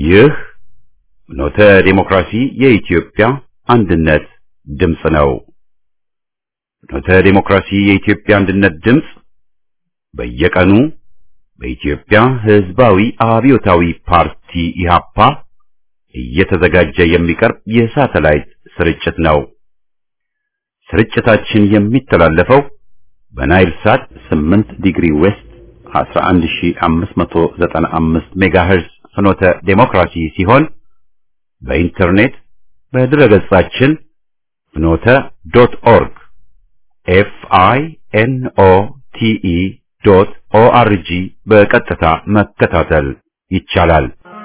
ይህ ኖተ ዴሞክራሲ የኢትዮጵያ አንድነት ድምፅ ነው። ኖተ ዴሞክራሲ የኢትዮጵያ አንድነት ድምፅ በየቀኑ በኢትዮጵያ ሕዝባዊ አብዮታዊ ፓርቲ ኢህአፓ እየተዘጋጀ የሚቀርብ የሳተላይት ስርጭት ነው። ስርጭታችን የሚተላለፈው በናይል ሳት 8 ዲግሪ ዌስት 11595 ሜጋሄርዝ ፍኖተ ዴሞክራሲ ሲሆን በኢንተርኔት በድረገጻችን ፍኖተ ዶት ኦርግ ኤፍ አይ ኤን ኦ ቲ ኢ ዶት ኦ አር ጂ በቀጥታ መከታተል ይቻላል።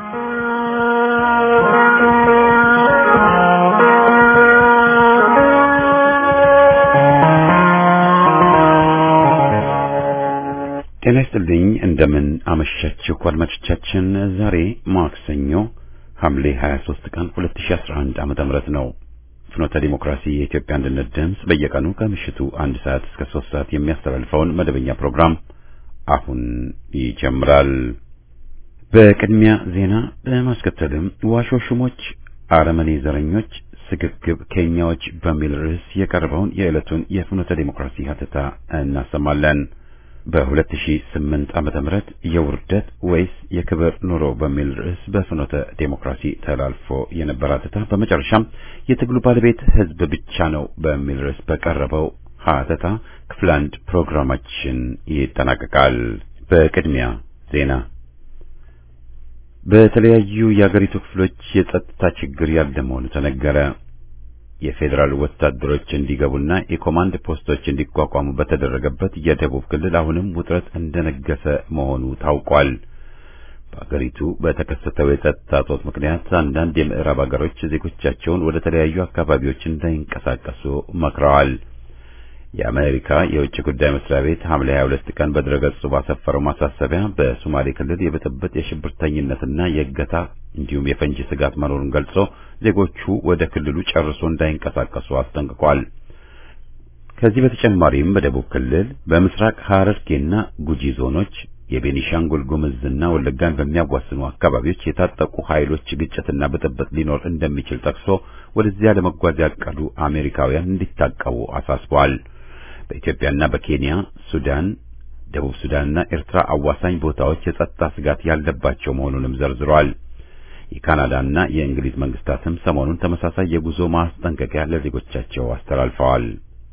ጤና ይስጥልኝ። እንደምን አመሻችሁ አድማጮቻችን። ዛሬ ማክሰኞ ሐምሌ 23 ቀን 2011 ዓመተ ምህረት ነው። ፍኖተ ዲሞክራሲ የኢትዮጵያ አንድነት ድምፅ በየቀኑ ከምሽቱ አንድ ሰዓት እስከ ሶስት ሰዓት የሚያስተላልፈውን መደበኛ ፕሮግራም አሁን ይጀምራል። በቅድሚያ ዜና በማስከተልም ዋሾ ሹሞች፣ አረመኔ ዘረኞች፣ ስግብግብ ኬንያዎች በሚል ርዕስ የቀረበውን የዕለቱን የፍኖተ ዲሞክራሲ ሀተታ እናሰማለን። በ2008 ዓመተ ምህረት የውርደት ወይስ የክብር ኑሮ በሚል ርዕስ በፍኖተ ዴሞክራሲ ተላልፎ የነበረ ሀተታ በመጨረሻም የትግሉ ባለቤት ሕዝብ ብቻ ነው በሚል ርዕስ በቀረበው ሀተታ ክፍል አንድ ፕሮግራማችን ይጠናቀቃል። በቅድሚያ ዜና። በተለያዩ የአገሪቱ ክፍሎች የጸጥታ ችግር ያለ መሆኑ ተነገረ። የፌዴራል ወታደሮች እንዲገቡና የኮማንድ ፖስቶች እንዲቋቋሙ በተደረገበት የደቡብ ክልል አሁንም ውጥረት እንደነገሰ መሆኑ ታውቋል። በአገሪቱ በተከሰተው የጸጥታ እጦት ምክንያት አንዳንድ የምዕራብ አገሮች ዜጎቻቸውን ወደ ተለያዩ አካባቢዎች እንዳይንቀሳቀሱ መክረዋል። የአሜሪካ የውጭ ጉዳይ መስሪያ ቤት ሐምሌ 22 ቀን በድረገጹ ባሰፈረው ማሳሰቢያ በሶማሌ ክልል የብጥብጥ የሽብርተኝነትና የእገታ እንዲሁም የፈንጂ ስጋት መኖሩን ገልጾ ዜጎቹ ወደ ክልሉ ጨርሶ እንዳይንቀሳቀሱ አስጠንቅቋል። ከዚህ በተጨማሪም በደቡብ ክልል በምስራቅ ሐረርጌና ጉጂ ዞኖች የቤኒሻንጉል ጉምዝና ወለጋን በሚያዋስኑ አካባቢዎች የታጠቁ ኃይሎች ግጭትና ብጥብጥ ሊኖር እንደሚችል ጠቅሶ ወደዚያ ለመጓዝ ያቀዱ አሜሪካውያን እንዲታቀቡ አሳስበዋል። በኢትዮጵያና በኬንያ፣ ሱዳን፣ ደቡብ ሱዳንና ኤርትራ አዋሳኝ ቦታዎች የጸጥታ ስጋት ያለባቸው መሆኑንም ዘርዝረዋል። የካናዳና የእንግሊዝ መንግስታትም ሰሞኑን ተመሳሳይ የጉዞ ማስጠንቀቂያ ለዜጎቻቸው አስተላልፈዋል።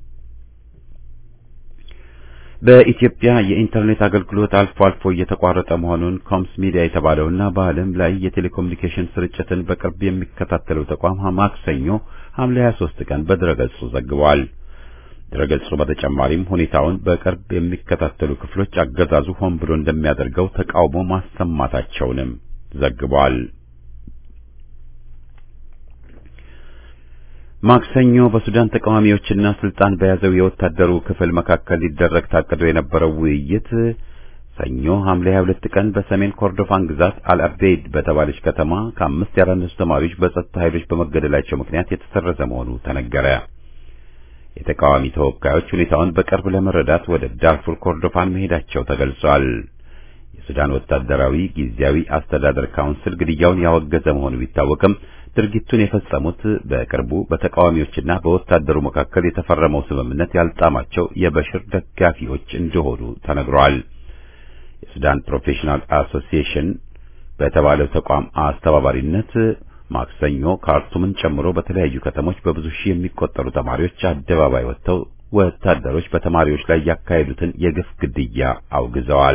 በኢትዮጵያ የኢንተርኔት አገልግሎት አልፎ አልፎ እየተቋረጠ መሆኑን ኮምስ ሚዲያ የተባለውና በዓለም ላይ የቴሌኮሙኒኬሽን ስርጭትን በቅርብ የሚከታተለው ተቋም ማክሰኞ ሐምሌ 23 ቀን በድረገጹ ዘግቧል። ድረገጹ በተጨማሪም ሁኔታውን በቅርብ የሚከታተሉ ክፍሎች አገዛዙ ሆን ብሎ እንደሚያደርገው ተቃውሞ ማሰማታቸውንም ዘግቧል። ማክሰኞ በሱዳን ተቃዋሚዎችና ስልጣን በያዘው የወታደሩ ክፍል መካከል ሊደረግ ታቅዶ የነበረው ውይይት ሰኞ ሐምሌ 22 ቀን በሰሜን ኮርዶፋን ግዛት አልአቤድ በተባለች ከተማ ከአምስት ያላነሱ ተማሪዎች በጸጥታ ኃይሎች በመገደላቸው ምክንያት የተሰረዘ መሆኑ ተነገረ። የተቃዋሚ ተወካዮች ሁኔታውን በቅርብ ለመረዳት ወደ ዳርፉር ኮርዶፋን መሄዳቸው ተገልጿል። የሱዳን ወታደራዊ ጊዜያዊ አስተዳደር ካውንስል ግድያውን ያወገዘ መሆኑ ቢታወቅም ድርጊቱን የፈጸሙት በቅርቡ በተቃዋሚዎችና በወታደሩ መካከል የተፈረመው ስምምነት ያልጣማቸው የበሽር ደጋፊዎች እንደሆኑ ተነግሯል። የሱዳን ፕሮፌሽናል አሶሲዬሽን በተባለው ተቋም አስተባባሪነት ማክሰኞ ካርቱምን ጨምሮ በተለያዩ ከተሞች በብዙ ሺህ የሚቆጠሩ ተማሪዎች አደባባይ ወጥተው ወታደሮች በተማሪዎች ላይ ያካሄዱትን የግፍ ግድያ አውግዘዋል።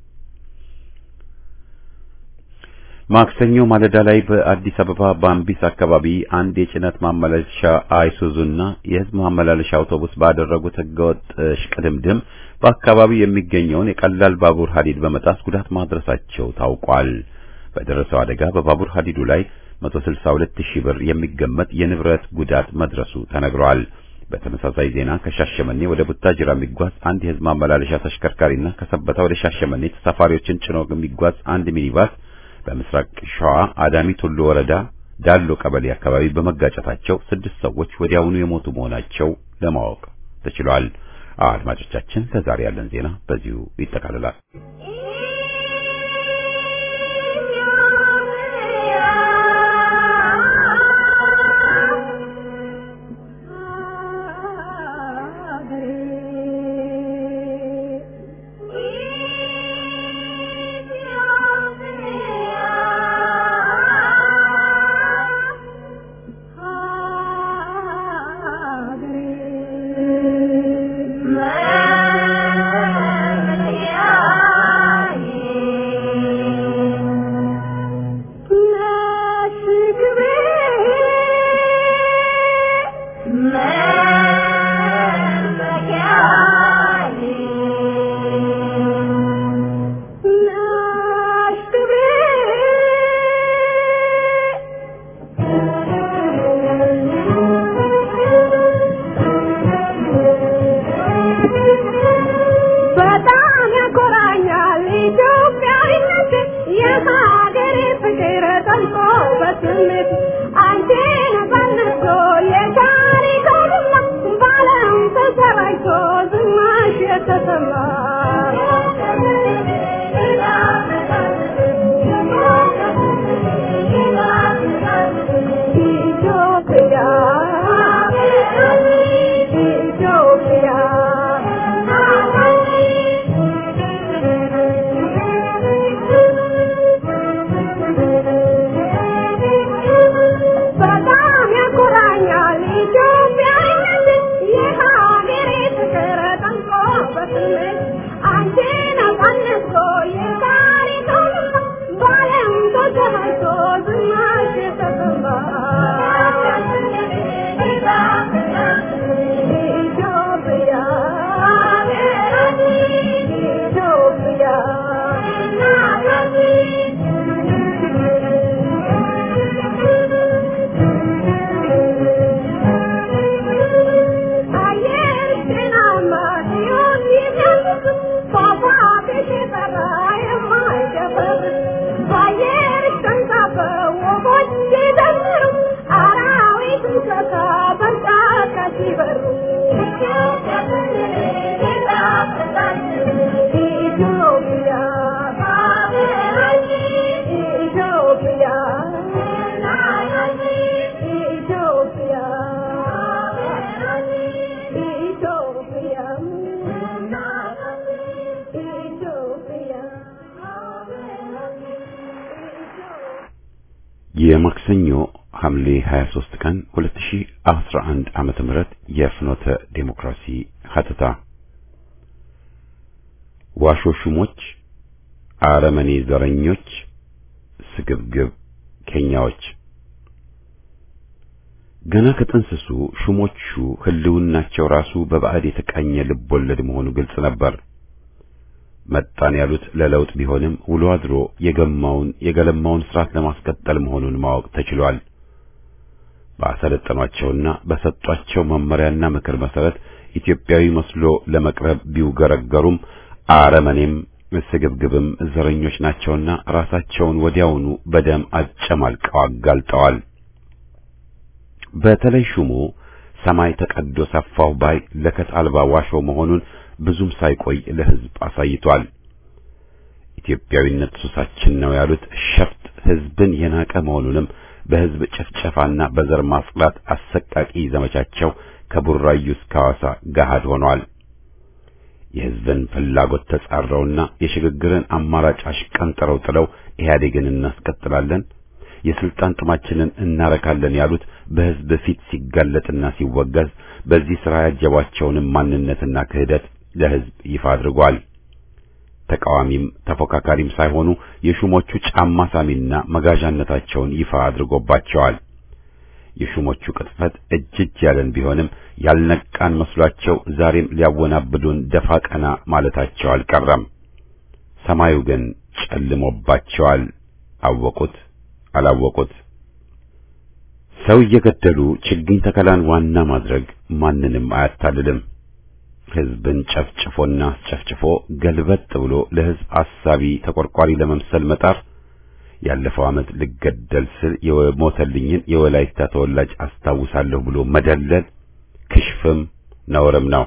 ማክሰኞ ማለዳ ላይ በአዲስ አበባ ባምቢስ አካባቢ አንድ የጭነት ማመላለሻ አይሱዙና የሕዝብ ማመላለሻ አውቶቡስ ባደረጉት ህገወጥ ሽቅድምድም በአካባቢው የሚገኘውን የቀላል ባቡር ሐዲድ በመጣስ ጉዳት ማድረሳቸው ታውቋል። በደረሰው አደጋ በባቡር ሐዲዱ ላይ 162 ሺህ ብር የሚገመት የንብረት ጉዳት መድረሱ ተነግሯል። በተመሳሳይ ዜና ከሻሸመኔ ወደ ቡታጅራ የሚጓዝ አንድ የሕዝብ ማመላለሻ ተሽከርካሪና ከሰበታ ወደ ሻሸመኔ ተሳፋሪዎችን ጭኖ የሚጓዝ አንድ ሚኒባስ በምስራቅ ሸዋ አዳሚ ቱሉ ወረዳ ዳሎ ቀበሌ አካባቢ በመጋጨታቸው ስድስት ሰዎች ወዲያውኑ የሞቱ መሆናቸው ለማወቅ ተችሏል። አድማጮቻችን፣ ለዛሬ ያለን ዜና በዚሁ ይጠቃልላል። የሀገሬ ፍቅር ጠልቆ በስሜት አንቺን ፈልጎ የታሪክ ሁላ ባለም ተሰራጭቶ ዝናሽ የተሰማ ኢትዮጵያ በጣም ያኮራኛል ኢትዮጵያዊነት የሀገሬ ፍቅር ጠንቆ በስሜት አንቺን አሳንሶ የታሪክ ሁላ በዓለም ተሰራጭቶ ዝናሽ የተሰማ ኢትዮጵያ አየር ጤናማ ሲሆን የሚያስስ ፏፏቴሽ የጠራ የማይደፈር በአየር ተንሳፈው ወፎች ሲዘምሩ አራዊት እንስሳ በጫካ ሲበሩ ኢትዮጵያ ኢትዮጵያ ኢትዮጵያ ኢትዮጵያ የማክሰኞ ሐምሌ 23 ቀን 2011 ዓመተ ምህረት የፍኖተ ዴሞክራሲ ሀተታ ዋሾ ሹሞች፣ አረመኔ ዘረኞች፣ ስግብግብ ኬኛዎች ገና ከጥንስሱ ሹሞቹ ህልውናቸው ራሱ በባዕድ የተቃኘ ልቦለድ መሆኑ ግልጽ ነበር። መጣን ያሉት ለለውጥ ቢሆንም ውሎ አድሮ የገማውን የገለማውን ስርዓት ለማስቀጠል መሆኑን ማወቅ ተችሏል። ባሰለጠኗቸውና በሰጧቸው መመሪያና ምክር መሰረት ኢትዮጵያዊ መስሎ ለመቅረብ ቢውገረገሩም አረመኔም ስግብግብም ዘረኞች ናቸውና ራሳቸውን ወዲያውኑ በደም አጨማልቀው አጋልጠዋል። በተለይ ሹሙ ሰማይ ተቀዶ ሰፋው ባይ ለከት አልባ ዋሾ መሆኑን ብዙም ሳይቆይ ለህዝብ አሳይቷል። ኢትዮጵያዊነት ሱሳችን ነው ያሉት ሸፍጥ ህዝብን የናቀ መሆኑንም በህዝብ ጭፍጨፋና በዘር ማጽዳት አሰቃቂ ዘመቻቸው ከቡራዩ እስከ ሐዋሳ ገሃድ ሆኗል። የህዝብን ፍላጎት ተጻረውና የሽግግርን አማራጭ አሽቀንጥረው ጥለው ኢህአዴግን እናስቀጥላለን የስልጣን ጥማችንን እናረካለን ያሉት በህዝብ ፊት ሲጋለጥና ሲወገዝ በዚህ ሥራ ያጀቧቸውንም ማንነትና ክህደት ለህዝብ ይፋ አድርጓል። ተቃዋሚም ተፎካካሪም ሳይሆኑ የሹሞቹ ጫማ ሳሚና መጋዣነታቸውን ይፋ አድርጎባቸዋል። የሹሞቹ ቅጥፈት እጅ እጅ ያለን ቢሆንም ያልነቃን መስሏቸው ዛሬም ሊያወናብዱን ደፋ ቀና ማለታቸው አልቀረም። ሰማዩ ግን ጨልሞባቸዋል። አወቁት አላወቁት። ሰው እየገደሉ ችግኝ ተከላን ዋና ማድረግ ማንንም አያታልልም። ህዝብን ጨፍጭፎና አስጨፍጭፎ ገልበጥ ብሎ ለህዝብ አሳቢ ተቆርቋሪ ለመምሰል መጣር ያለፈው ዓመት ልገደል ስል የሞተልኝን የወላይታ ተወላጅ አስታውሳለሁ ብሎ መደለል ክሽፍም ነውርም ነው።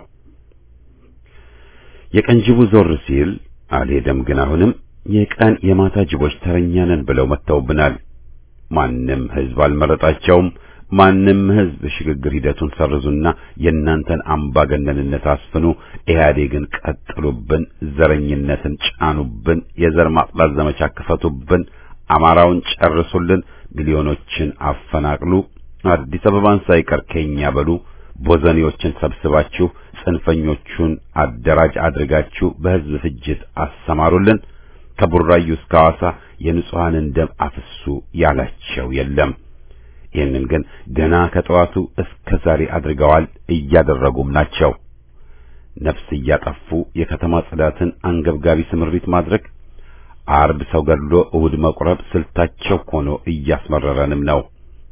የቀን ጅቡ ዞር ሲል አልሄደም። ግን አሁንም የቀን የማታ ጅቦች ተረኛ ነን ብለው መጥተውብናል። ማንም ህዝብ አልመረጣቸውም። ማንም ህዝብ ሽግግር ሂደቱን ሰርዙና የእናንተን አምባገነንነት አስፍኑ፣ ኢህአዴግን ቀጥሉብን፣ ዘረኝነትን ጫኑብን፣ የዘር ማጽዳት ዘመቻ ክፈቱብን፣ አማራውን ጨርሱልን፣ ሚሊዮኖችን አፈናቅሉ፣ አዲስ አበባን ሳይቀር ከኛ በሉ፣ ቦዘኔዎችን ሰብስባችሁ ጽንፈኞቹን አደራጅ አድርጋችሁ በህዝብ ፍጅት አሰማሩልን፣ ከቡራዩ እስከ ሐዋሳ የንጹሐንን ደም አፍሱ ያላቸው የለም። ይህንን ግን ገና ከጠዋቱ እስከ ዛሬ አድርገዋል፣ እያደረጉም ናቸው። ነፍስ እያጠፉ የከተማ ጽዳትን አንገብጋቢ ስምሪት ማድረግ፣ አርብ ሰው ገድሎ እሁድ መቁረብ ስልታቸው ሆኖ እያስመረረንም ነው።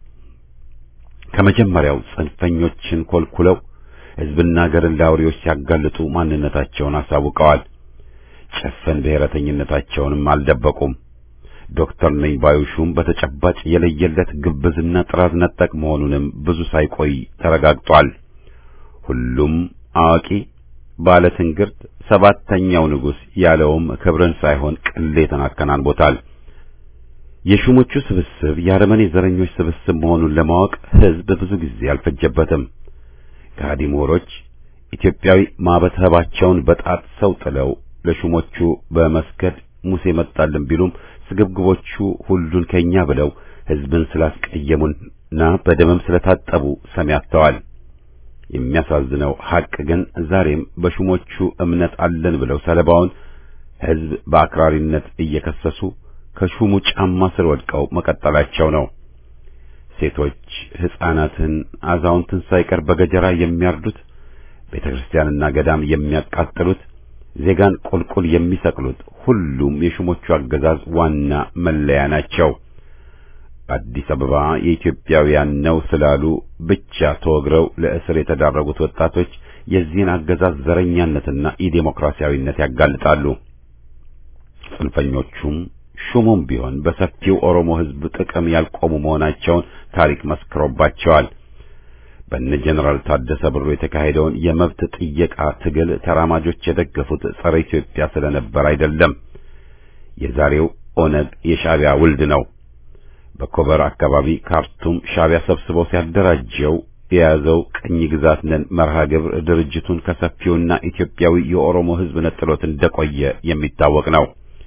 ከመጀመሪያው ጽንፈኞችን ኮልኩለው ህዝብና ሀገርን ለአውሬዎች ሲያጋልጡ ማንነታቸውን አሳውቀዋል። ጭፍን ብሔረተኝነታቸውንም አልደበቁም። ዶክተር ነኝ ባዩ ሹም በተጨባጭ የለየለት ግብዝና ጥራዝ ነጠቅ መሆኑንም ብዙ ሳይቆይ ተረጋግጧል። ሁሉም አዋቂ ባለ ትንግርት ሰባተኛው ንጉሥ ያለውም ክብርን ሳይሆን ቅሌትን አከናንቦታል። የሹሞቹ ስብስብ የአረመኔ ዘረኞች ስብስብ መሆኑን ለማወቅ ሕዝብ ብዙ ጊዜ አልፈጀበትም። ከሃዲ ምሁሮች ኢትዮጵያዊ ማበተባቸውን በጣት ሰው ጥለው ለሹሞቹ በመስገድ ሙሴ መጣልን ቢሉም ስግብግቦቹ ሁሉን ከኛ ብለው ሕዝብን ስላስቀየሙና በደምም ስለታጠቡ ሰሚ አጥተዋል። የሚያሳዝነው ሐቅ ግን ዛሬም በሹሞቹ እምነት አለን ብለው ሰለባውን ሕዝብ በአክራሪነት እየከሰሱ ከሹሙ ጫማ ስር ወድቀው መቀጠላቸው ነው። ሴቶች፣ ሕፃናትን፣ አዛውንትን ሳይቀር በገጀራ የሚያርዱት፣ ቤተ ክርስቲያንና ገዳም የሚያቃጥሉት፣ ዜጋን ቁልቁል የሚሰቅሉት ሁሉም የሹሞቹ አገዛዝ ዋና መለያ ናቸው። አዲስ አበባ የኢትዮጵያውያን ነው ስላሉ ብቻ ተወግረው ለእስር የተዳረጉት ወጣቶች የዚህን አገዛዝ ዘረኛነትና ኢዴሞክራሲያዊነት ያጋልጣሉ። ጽንፈኞቹም ሹሙም ቢሆን በሰፊው ኦሮሞ ሕዝብ ጥቅም ያልቆሙ መሆናቸውን ታሪክ መስክሮባቸዋል። በነ ጀነራል ታደሰ ብሩ የተካሄደውን የመብት ጥየቃ ትግል ተራማጆች የደገፉት ጸረ ኢትዮጵያ ስለነበር አይደለም። የዛሬው ኦነግ የሻዕቢያ ውልድ ነው። በኮበር አካባቢ ካርቱም ሻዕቢያ ሰብስበው ሲያደራጀው የያዘው ቅኝ ግዛት ነን መርሃ ግብር ድርጅቱን ከሰፊውና ኢትዮጵያዊ የኦሮሞ ሕዝብ ነጥሎት እንደቆየ የሚታወቅ ነው።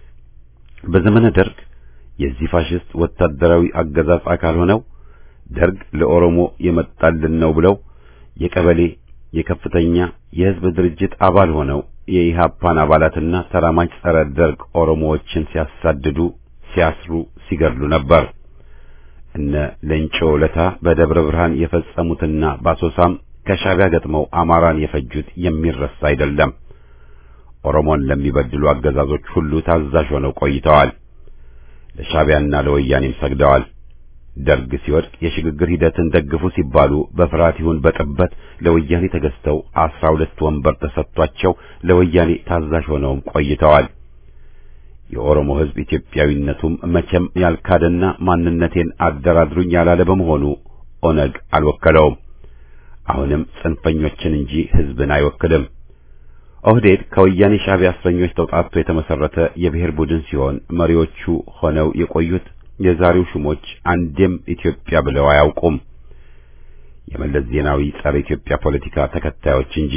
በዘመነ ደርግ የዚህ ፋሽስት ወታደራዊ አገዛዝ አካል ሆነው ደርግ ለኦሮሞ የመጣልን ነው ብለው የቀበሌ የከፍተኛ የሕዝብ ድርጅት አባል ሆነው የኢሃፓን አባላትና ተራማጅ ጸረ ደርግ ኦሮሞዎችን ሲያሳድዱ፣ ሲያስሩ፣ ሲገድሉ ነበር። እነ ለንጮ ለታ በደብረ ብርሃን የፈጸሙትና በአሶሳም ከሻዕቢያ ገጥመው አማራን የፈጁት የሚረሳ አይደለም። ኦሮሞን ለሚበድሉ አገዛዞች ሁሉ ታዛዥ ሆነው ቆይተዋል። ለሻዕቢያና ለወያኔም ሰግደዋል። ደርግ ሲወድቅ የሽግግር ሂደትን ደግፉ ሲባሉ በፍርሃት ይሁን በጥበት ለወያኔ ተገዝተው አስራ ሁለት ወንበር ተሰጥቷቸው ለወያኔ ታዛዥ ሆነውም ቆይተዋል። የኦሮሞ ሕዝብ ኢትዮጵያዊነቱም መቼም ያልካደና ማንነቴን አደራድሩኝ ያላለ በመሆኑ ኦነግ አልወከለውም። አሁንም ጽንፈኞችን እንጂ ሕዝብን አይወክልም። ኦህዴድ ከወያኔ ሻዕቢያ እስረኞች ተውጣጥቶ የተመሰረተ የብሔር ቡድን ሲሆን መሪዎቹ ሆነው የቆዩት የዛሬው ሹሞች አንዴም ኢትዮጵያ ብለው አያውቁም። የመለስ ዜናዊ ጸረ ኢትዮጵያ ፖለቲካ ተከታዮች እንጂ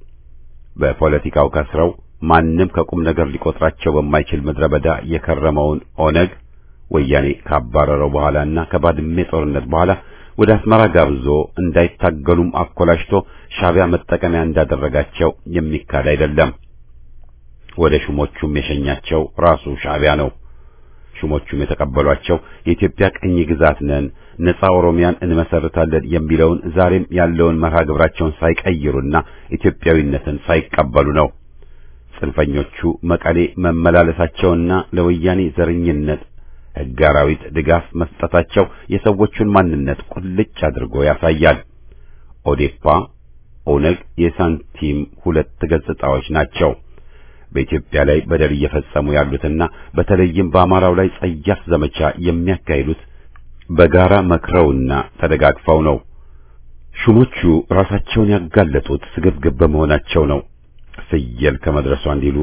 በፖለቲካው ከስረው ማንም ከቁም ነገር ሊቆጥራቸው በማይችል ምድረ በዳ የከረመውን ኦነግ ወያኔ ካባረረው በኋላና ከባድሜ ጦርነት በኋላ ወደ አስመራ ጋብዞ እንዳይታገሉም አኮላሽቶ ሻዕቢያ መጠቀሚያ እንዳደረጋቸው የሚካድ አይደለም። ወደ ሹሞቹም የሸኛቸው ራሱ ሻዕቢያ ነው። ሹሞቹም የተቀበሏቸው የኢትዮጵያ ቅኝ ግዛት ነን፣ ነጻ ኦሮሚያን እንመሰርታለን የሚለውን ዛሬም ያለውን መርሃ ግብራቸውን ሳይቀይሩና ኢትዮጵያዊነትን ሳይቀበሉ ነው። ጽንፈኞቹ መቀሌ መመላለሳቸውና ለወያኔ ዘረኝነት ሕገ አራዊት ድጋፍ መስጠታቸው የሰዎቹን ማንነት ቁልጭ አድርጎ ያሳያል። ኦዴፓ፣ ኦነግ የሳንቲም ሁለት ገጽታዎች ናቸው። በኢትዮጵያ ላይ በደል እየፈጸሙ ያሉትና በተለይም በአማራው ላይ ጸያፍ ዘመቻ የሚያካሂዱት በጋራ መክረውና ተደጋግፈው ነው። ሹሞቹ ራሳቸውን ያጋለጡት ስግብግብ በመሆናቸው ነው። ፍየል ከመድረሷ እንዲሉ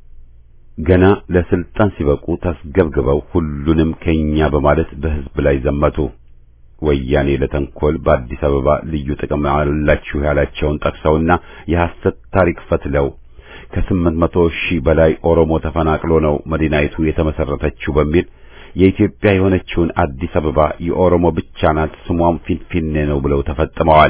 ገና ለስልጣን ሲበቁ ተስገብግበው ሁሉንም ከኛ በማለት በሕዝብ ላይ ዘመቱ። ወያኔ ለተንኮል በአዲስ አበባ ልዩ ጥቅም አላችሁ ያላቸውን ጠቅሰውና የሐሰት ታሪክ ፈትለው ከስምንት መቶ ሺህ በላይ ኦሮሞ ተፈናቅሎ ነው መዲናይቱ የተመሰረተችው በሚል የኢትዮጵያ የሆነችውን አዲስ አበባ የኦሮሞ ብቻ ናት፣ ስሟም ፊንፊኔ ነው ብለው ተፈጥመዋል።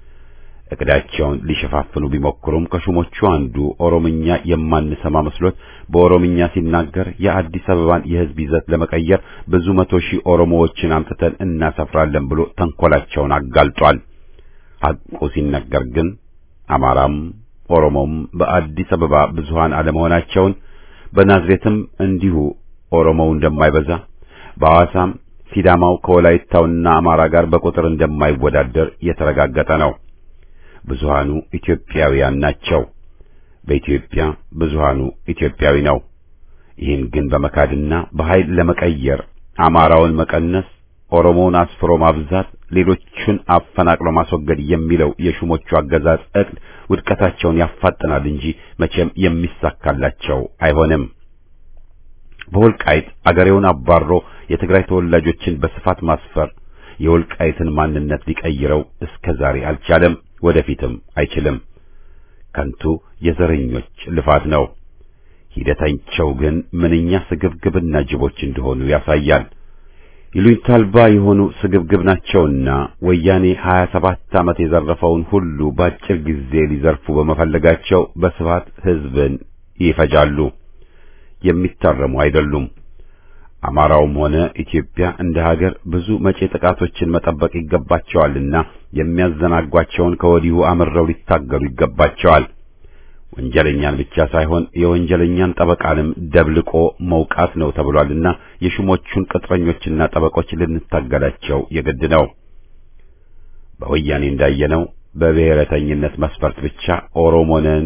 እቅዳቸውን ሊሸፋፍኑ ቢሞክሩም ከሹሞቹ አንዱ ኦሮምኛ የማንሰማ መስሎት በኦሮምኛ ሲናገር የአዲስ አበባን የሕዝብ ይዘት ለመቀየር ብዙ መቶ ሺህ ኦሮሞዎችን አምጥተን እናሰፍራለን ብሎ ተንኮላቸውን አጋልጧል። ሐቁ ሲነገር ግን አማራም ኦሮሞም በአዲስ አበባ ብዙሃን አለመሆናቸውን በናዝሬትም እንዲሁ ኦሮሞው እንደማይበዛ በሐዋሳም ሲዳማው ከወላይታውና አማራ ጋር በቁጥር እንደማይወዳደር የተረጋገጠ ነው። ብዙሃኑ ኢትዮጵያውያን ናቸው። በኢትዮጵያ ብዙሃኑ ኢትዮጵያዊ ነው። ይህን ግን በመካድና በኃይል ለመቀየር አማራውን መቀነስ፣ ኦሮሞውን አስፍሮ ማብዛት፣ ሌሎቹን አፈናቅሎ ማስወገድ የሚለው የሹሞቹ አገዛዝ እቅድ ውድቀታቸውን ያፋጥናል እንጂ መቼም የሚሳካላቸው አይሆንም። በወልቃይት አገሬውን አባሮ የትግራይ ተወላጆችን በስፋት ማስፈር የወልቃይትን ማንነት ሊቀይረው እስከ ዛሬ አልቻለም፣ ወደፊትም አይችልም። ከንቱ የዘረኞች ልፋት ነው። ሂደታቸው ግን ምንኛ ስግብግብና ጅቦች እንደሆኑ ያሳያል። ይሉኝታ አልባ የሆኑ ስግብግብ ናቸውና ወያኔ 27 ዓመት የዘረፈውን ሁሉ በአጭር ጊዜ ሊዘርፉ በመፈለጋቸው በስፋት ሕዝብን ይፈጃሉ። የሚታረሙ አይደሉም። አማራውም ሆነ ኢትዮጵያ እንደ ሀገር ብዙ መጪ ጥቃቶችን መጠበቅ ይገባቸዋልና የሚያዘናጓቸውን ከወዲሁ አምረው ሊታገሉ ይገባቸዋል። ወንጀለኛን ብቻ ሳይሆን የወንጀለኛን ጠበቃንም ደብልቆ መውቃት ነው ተብሏልና የሹሞቹን ቅጥረኞችና ጠበቆች ልንታገላቸው የግድ ነው። በወያኔ እንዳየነው በብሔረተኝነት መስፈርት ብቻ ኦሮሞነን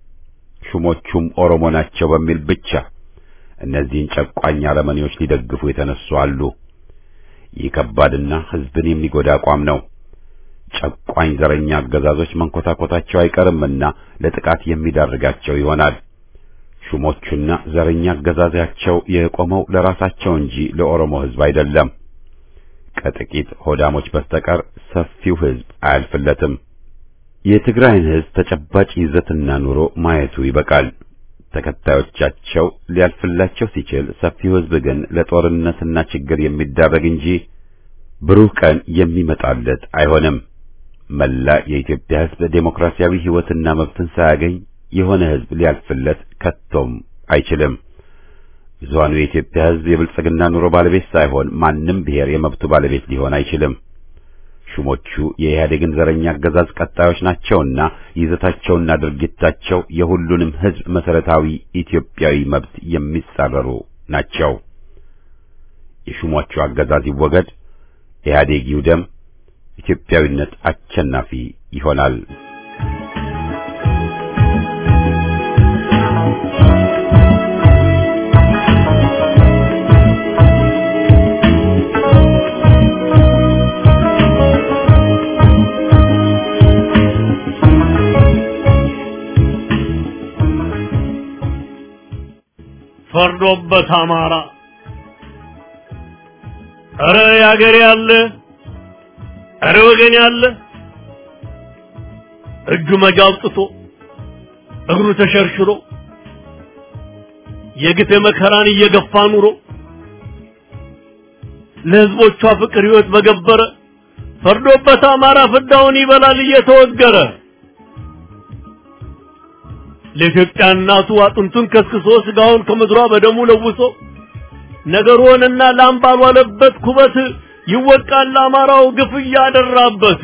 ሹሞቹም ኦሮሞ ናቸው በሚል ብቻ እነዚህን ጨቋኝ አረመኔዎች ሊደግፉ የተነሱ አሉ። ይህ ከባድና ሕዝብን የሚጎዳ አቋም ነው። ጨቋኝ ዘረኛ አገዛዞች መንኮታኮታቸው አይቀርምና ለጥቃት የሚዳርጋቸው ይሆናል። ሹሞቹና ዘረኛ አገዛዛቸው የቆመው ለራሳቸው እንጂ ለኦሮሞ ሕዝብ አይደለም። ከጥቂት ሆዳሞች በስተቀር ሰፊው ሕዝብ አያልፍለትም። የትግራይን ሕዝብ ተጨባጭ ይዘትና ኑሮ ማየቱ ይበቃል። ተከታዮቻቸው ሊያልፍላቸው ሲችል፣ ሰፊው ሕዝብ ግን ለጦርነትና ችግር የሚዳረግ እንጂ ብሩህ ቀን የሚመጣለት አይሆንም። መላ የኢትዮጵያ ሕዝብ ዴሞክራሲያዊ ሕይወትና መብትን ሳያገኝ የሆነ ሕዝብ ሊያልፍለት ከቶም አይችልም። ብዙሃኑ የኢትዮጵያ ሕዝብ የብልጽግና ኑሮ ባለቤት ሳይሆን ማንም ብሔር የመብቱ ባለቤት ሊሆን አይችልም። ሹሞቹ የኢህአዴግን ዘረኛ አገዛዝ ቀጣዮች ናቸውና ይዘታቸውና ድርጊታቸው የሁሉንም ሕዝብ መሰረታዊ ኢትዮጵያዊ መብት የሚጻረሩ ናቸው። የሹሞቹ አገዛዝ ይወገድ፣ ኢህአዴግ ይውደም፣ ኢትዮጵያዊነት አሸናፊ ይሆናል። ፈርዶበት አማራ እረ ያገሬ ያለ እረ ወገን ያለ እጁ መጃ አውጥቶ እግሩ ተሸርሽሮ የግፍ መከራን እየገፋ ኑሮ ለሕዝቦቿ ፍቅር ሕይወት በገበረ ፈርዶበት አማራ ፍዳውን ይበላል እየተወገረ ለኢትዮጵያ እናቱ አጥንቱን ከስክሶ ስጋውን ከምድሯ በደሙ ለውሶ ነገር ሆነና ላም ባልዋለበት ኩበት ይወቃል ለአማራው ግፍ እያደራበት።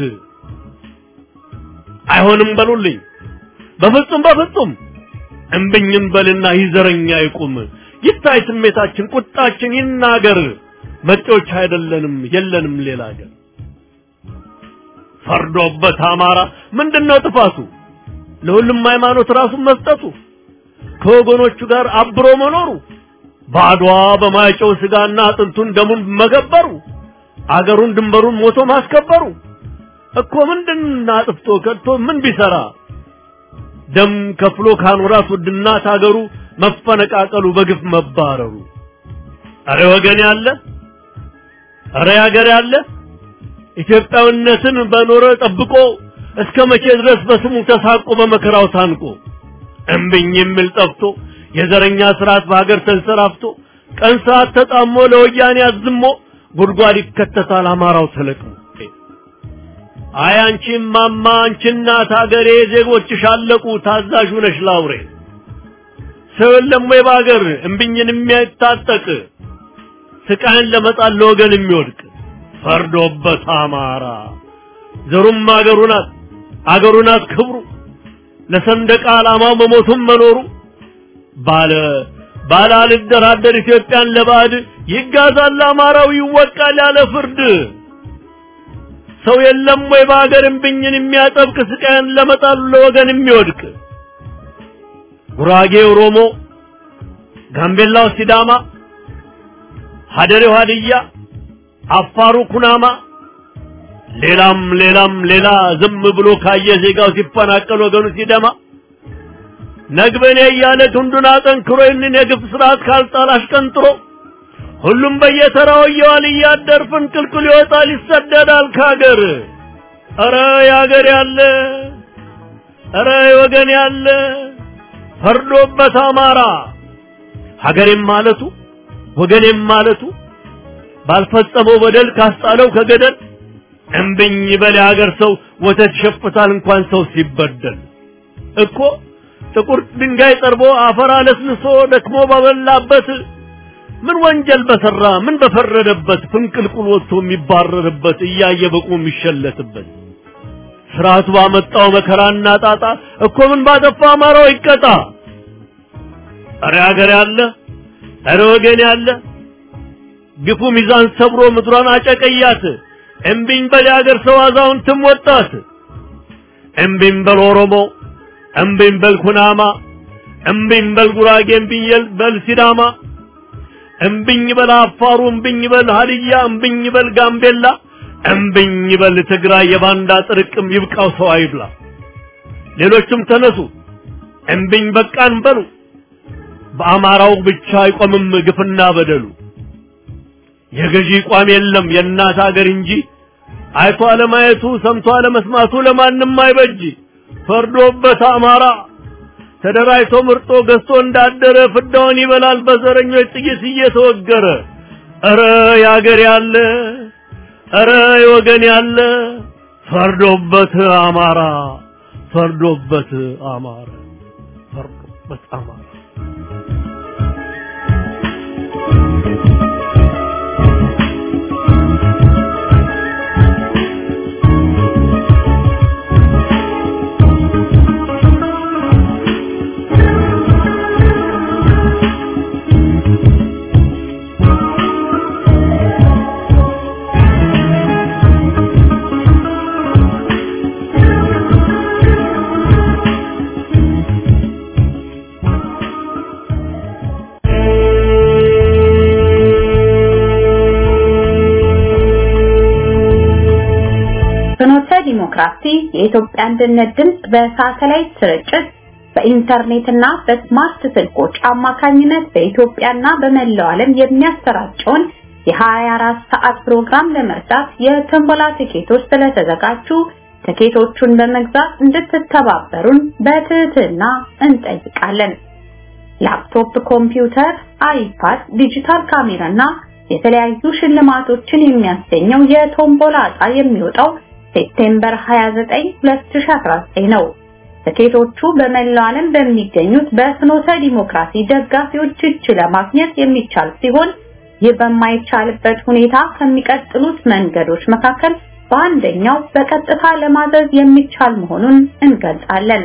አይሆንም በሉልኝ በፍጹም በፍጹም እምብኝም በልና ይዘረኛ ይቁም ይታይ ስሜታችን ቁጣችን ይናገር መጤዎች አይደለንም የለንም ሌላ ሀገር ፈርዶበት አማራ ምንድነው ጥፋቱ ለሁሉም ሃይማኖት ራሱን መስጠቱ ከወገኖቹ ጋር አብሮ መኖሩ በአድዋ በማይጨው ስጋና አጥንቱን ደሙን መገበሩ አገሩን ድንበሩን ሞቶ ማስከበሩ እኮ ምንድን አጥፍቶ ከድቶ ምን ቢሰራ ደም ከፍሎ ካኖራት ውድና ታገሩ መፈነቃቀሉ በግፍ መባረሩ አረ ወገን ያለ አረ ያገር ያለ ኢትዮጵያዊነትን በኖረ ጠብቆ እስከ መቼ ድረስ በስሙ ተሳቆ በመከራው ታንቆ እምብኝ የሚል ጠፍቶ የዘረኛ ስርዓት በሀገር ተንሰራፍቶ ቀን ሰዓት ተጣሞ ለወያኔ አዝሞ ጉድጓድ ይከተታል አማራው ተለቅሞ አይ አንቺም ማማ አንቺ እናት ሀገሬ ዜጎችሽ አለቁ ታዛዥ ነሽ ላውሬ ሰው የለም ወይ በሀገር እምብኝን የሚያታጠቅ ስቃይን ለመጣል ለወገን የሚወድቅ ፈርዶበት አማራ ዘሩም አገሩ ናት አገሩ ናት ክብሩ ለሰንደቅ ዓላማው መሞቱም መኖሩ ባለ ባለ አልደራደር ኢትዮጵያን ለባዕድ ይጋዛል አማራው ይወቃል ያለ ፍርድ ሰው የለም ወይ በሀገር እምብኝን የሚያጠብቅ ስቃይን ለመጣሉ ለወገን የሚወድቅ ጉራጌ ኦሮሞ፣ ጋምቤላው ሲዳማ፣ ሀደሬው ሀድያ፣ አፋሩ ኩናማ፣ ሌላም ሌላም ሌላ ዝም ብሎ ካየ ዜጋው ሲፈናቀል ወገኑ ሲደማ ነግበኔ እያለ ክንዱን አጠንክሮ ይህንን የግፍ ስርዓት ካልጣል አሽቀንጥሮ ሁሉም በየተራው እየዋል እያደር ፍንቅልቅል ይወጣል ይሰደዳል ከሀገር። ኧረ የሀገር ያለ ኧረ የወገን ያለ ፈርዶበት አማራ ሀገሬም ማለቱ ወገኔም ማለቱ ባልፈጸመው በደል ካስጣለው ከገደል እምብኝ በል የሀገር ሰው ወተት ይሸፍታል እንኳን ሰው ሲበደል እኮ ጥቁር ድንጋይ ጠርቦ አፈር አለስልሶ ደክሞ ባበላበት ምን ወንጀል በሰራ ምን በፈረደበት ፍንቅልቁል ወጥቶ የሚባረርበት እያየ በቁ የሚሸለትበት ስርዓቱ ባመጣው መከራና ጣጣ እኮ ምን ባጠፋ አማራው ይቀጣ። እረ ሀገር ያለ እረ ወገን ያለ ግፉ ሚዛን ሰብሮ ምድሯን አጨቀያት። እምቢኝ በል የሀገር ሰው አዛውንትም ወጣት። እምቢኝ በል ኦሮሞ፣ እምቢኝ በል ኩናማ፣ እምቢኝ በል ጉራጌ፣ እምቢኝ በል ሲዳማ፣ እምቢኝ በል አፋሩ፣ እምቢኝ በል ሀድያ፣ እምቢኝ በል ጋምቤላ፣ እምቢኝ በል ትግራይ። የባንዳ ጥርቅም ይብቃው ሰው አይብላ። ሌሎችም ተነሱ እምቢኝ በቃን በሉ። በአማራው ብቻ አይቆምም ግፍና በደሉ። የገዢ ቋም የለም የእናት ሀገር እንጂ አይቶ አለማየቱ ሰምቶ አለመስማቱ ለማንም አይበጅ። ፈርዶበት አማራ ተደራጅቶ ምርጦ ገዝቶ እንዳደረ ፍዳውን ይበላል በዘረኞች ጥይት እየተወገረ። ኧረ የአገር ያለ ኧረ የወገን ያለ ፈርዶበት አማራ ፈርዶበት አማራ ፈርዶበት አማራ ፍኖተ ዲሞክራሲ የኢትዮጵያ አንድነት ድምፅ በሳተላይት ስርጭት በኢንተርኔትና በስማርት ስልኮች አማካኝነት በኢትዮጵያና በመላው ዓለም የሚያሰራጨውን የ24 ሰዓት ፕሮግራም ለመርዳት የትንበላ ቲኬቶች ስለተዘጋጁ ቲኬቶቹን በመግዛት እንድትተባበሩን በትህትና እንጠይቃለን። ላፕቶፕ፣ ኮምፒውተር፣ አይፓድ፣ ዲጂታል ካሜራና የተለያዩ ሽልማቶችን የሚያስገኘው የቶምቦላ ዕጣ የሚወጣው ሴፕቴምበር 29 2019 ነው። ትኬቶቹ በመላው ዓለም በሚገኙት በፍኖተ ዲሞክራሲ ደጋፊዎች እጅ ለማግኘት የሚቻል ሲሆን ይህ በማይቻልበት ሁኔታ ከሚቀጥሉት መንገዶች መካከል በአንደኛው በቀጥታ ለማዘዝ የሚቻል መሆኑን እንገልጻለን።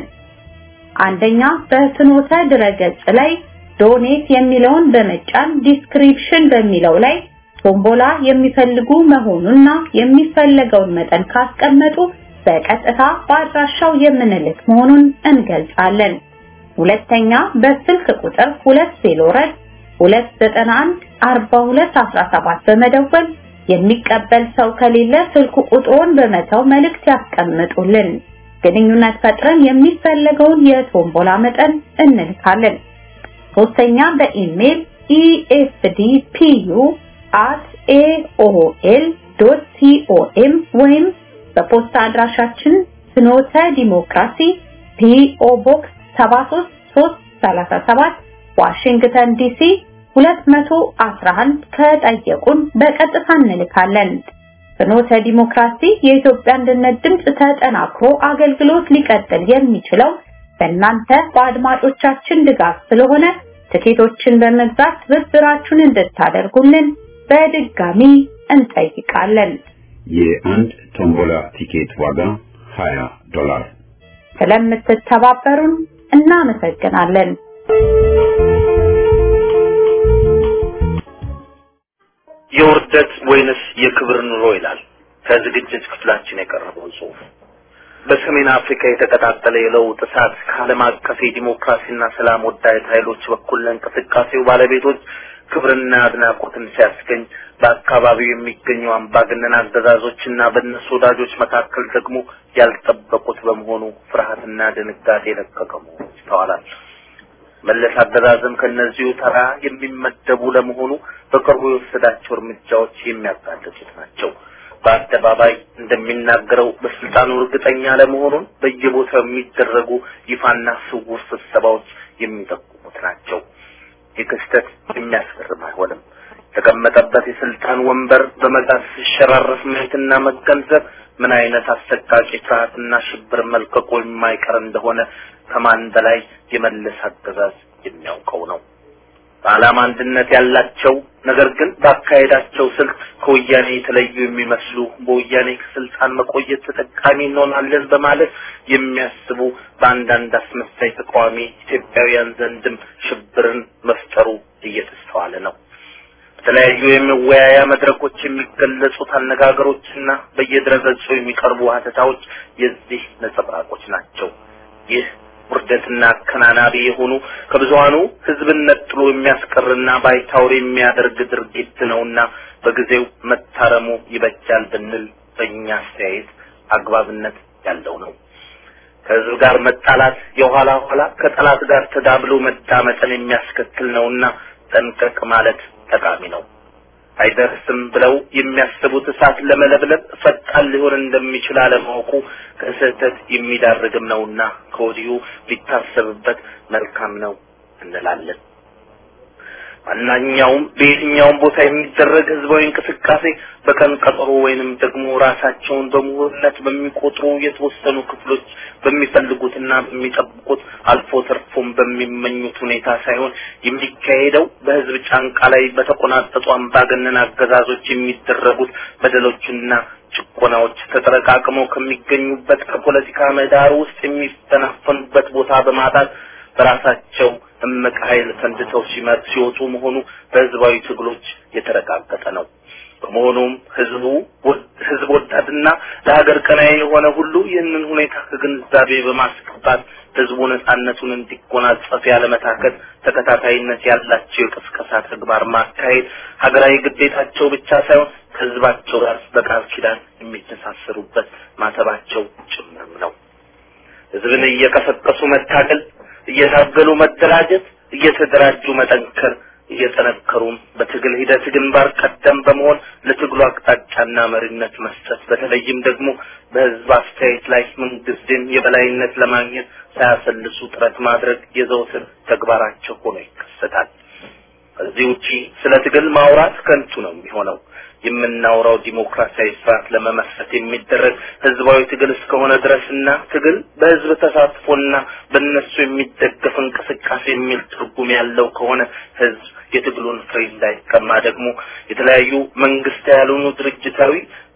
አንደኛ በፍኖተ ድረገጽ ላይ ዶኔት የሚለውን በመጫን ዲስክሪፕሽን በሚለው ላይ ቶምቦላ የሚፈልጉ መሆኑና የሚፈለገውን መጠን ካስቀመጡ በቀጥታ በአድራሻው የምንልክ መሆኑን እንገልጻለን። ሁለተኛ በስልክ ቁጥር 204 291 4217 በመደወል የሚቀበል ሰው ከሌለ ስልኩ ቁጥሩን በመተው መልእክት ያስቀምጡልን። ግንኙነት ፈጥረን የሚፈለገውን የቶምቦላ መጠን እንልካለን። ሶስተኛ በኢሜል efdpu aol.com ወይም በፖስታ አድራሻችን ፍኖተ ዲሞክራሲ ፒኦ ቦክስ 73337 ዋሽንግተን ዲሲ 211 ከጠየቁን በቀጥታ እንልካለን። ፍኖተ ዲሞክራሲ የኢትዮጵያ አንድነት ድምፅ ተጠናክሮ አገልግሎት ሊቀጥል የሚችለው በእናንተ በአድማጮቻችን ድጋፍ ስለሆነ ትኬቶችን በመግዛት ትብብራችሁን እንድታደርጉልን በድጋሚ እንጠይቃለን። የአንድ ቶምቦላ ቲኬት ዋጋ 20 ዶላር። ስለምትተባበሩን እናመሰግናለን። የውርደት ወይንስ የክብር ኑሮ ይላል ከዝግጅት ክፍላችን የቀረበው ጽሑፍ። በሰሜን አፍሪካ የተቀጣጠለ የለውጥ እሳት ከዓለም አቀፍ የዲሞክራሲና ሰላም ወዳድ ኃይሎች በኩል ለእንቅስቃሴው ባለቤቶች ክብርና አድናቆትን ሲያስገኝ በአካባቢው የሚገኙ አምባገነን አገዛዞችና በእነሱ ወዳጆች መካከል ደግሞ ያልጠበቁት በመሆኑ ፍርሃትና ድንጋጤ የለቀቀ መሆኑ ይስተዋላል። መለስ አገዛዝም ከእነዚሁ ተራ የሚመደቡ ለመሆኑ በቅርቡ የወሰዳቸው እርምጃዎች የሚያጋልጡት ናቸው። በአደባባይ እንደሚናገረው በስልጣኑ እርግጠኛ ለመሆኑን በየቦታው የሚደረጉ ይፋና ስውር ስብሰባዎች የሚጠቁሙት ናቸው። ይህ ክስተት የሚያስገርም አይሆንም። የተቀመጠበት የስልጣን ወንበር በመጋዝ ሲሸራረፍ ማየትና መገንዘብ ምን አይነት አሰቃቂ ፍርሃትና ሽብር መልቀቁ የማይቀር እንደሆነ ከማን በላይ የመለስ አገዛዝ የሚያውቀው ነው። በዓላማ አንድነት ያላቸው ነገር ግን ባካሄዳቸው ስልት ከወያኔ የተለዩ የሚመስሉ በወያኔ ከስልጣን መቆየት ተጠቃሚ እንሆናለን በማለት የሚያስቡ በአንዳንድ አስመሳይ ተቃዋሚ ኢትዮጵያውያን ዘንድም ሽብርን መፍጠሩ እየተስተዋለ ነው። በተለያዩ የመወያያ መድረኮች የሚገለጹት አነጋገሮችና በየድረገጹ የሚቀርቡ ሀተታዎች የዚህ ነጸብራቆች ናቸው። ይህ ውርደትና አከናናቢ የሆኑ ከብዙሃኑ ሕዝብን ነጥሎ የሚያስቀርና ባይታወር የሚያደርግ ድርጊት ነውና በጊዜው መታረሙ ይበጃል ብንል በእኛ አስተያየት አግባብነት ያለው ነው። ከሕዝብ ጋር መጣላት የኋላ ኋላ ከጠላት ጋር ተዳብሎ መዳመጥን የሚያስከትል ነውና ጠንቀቅ ማለት ጠቃሚ ነው። አይደርስም ብለው የሚያስቡት እሳት ለመለብለብ ፈጣን ሊሆን እንደሚችል አለማወቁ ከስህተት የሚዳርግም ነውና ከወዲሁ ሊታሰብበት መልካም ነው እንላለን። ማናኛውም በየትኛውም ቦታ የሚደረግ ህዝባዊ እንቅስቃሴ በቀን ቀጠሮ ወይንም ደግሞ ራሳቸውን በምሁርነት በሚቆጥሩ የተወሰኑ ክፍሎች በሚፈልጉትና በሚጠብቁት አልፎ ተርፎም በሚመኙት ሁኔታ ሳይሆን የሚካሄደው በህዝብ ጫንቃ ላይ በተቆናጠጡ አምባገነን አገዛዞች የሚደረጉት በደሎችና ጭቆናዎች ተጠረቃቅመው ከሚገኙበት ከፖለቲካ ምህዳር ውስጥ የሚፈናፈኑበት ቦታ በማጣት በራሳቸው እምቅ ኃይል ፈንድተው ሲመጥ ሲወጡ መሆኑ በህዝባዊ ትግሎች የተረጋገጠ ነው። በመሆኑም ህዝቡ ህዝብ ወዳድና ለሀገር ቀናይ የሆነ ሁሉ ይህንን ሁኔታ ከግንዛቤ በማስገባት ህዝቡ ነጻነቱን እንዲጎናጸፍ ያለመታከት ተከታታይነት ያላቸው የቅስቀሳ ተግባር ማካሄድ ሀገራዊ ግዴታቸው ብቻ ሳይሆን ከህዝባቸው ጋር በቃል ኪዳን የሚተሳሰሩበት ማተባቸው ጭምርም ነው። ህዝብን እየቀሰቀሱ መታገል እየታገሉ መደራጀት፣ እየተደራጁ መጠንከር፣ እየጠነከሩም በትግል ሂደት ግንባር ቀደም በመሆን ለትግሉ አቅጣጫና መሪነት መስጠት፣ በተለይም ደግሞ በህዝብ አስተያየት ላይ ምንጊዜም የበላይነት ለማግኘት ሳያሰልሱ ጥረት ማድረግ የዘውትር ተግባራቸው ሆኖ ይከሰታል። ከዚህ ውጪ ስለ ትግል ማውራት ከንቱ ነው የሚሆነው። የምናወራው ዲሞክራሲያዊ ስርዓት ለመመስረት የሚደረግ ህዝባዊ ትግል እስከሆነ ድረስና ትግል በህዝብ ተሳትፎና በእነሱ የሚደገፍ እንቅስቃሴ የሚል ትርጉም ያለው ከሆነ ህዝብ የትግሉን ፍሬ እንዳይቀማ ደግሞ የተለያዩ መንግስት ያልሆኑ ድርጅታዊ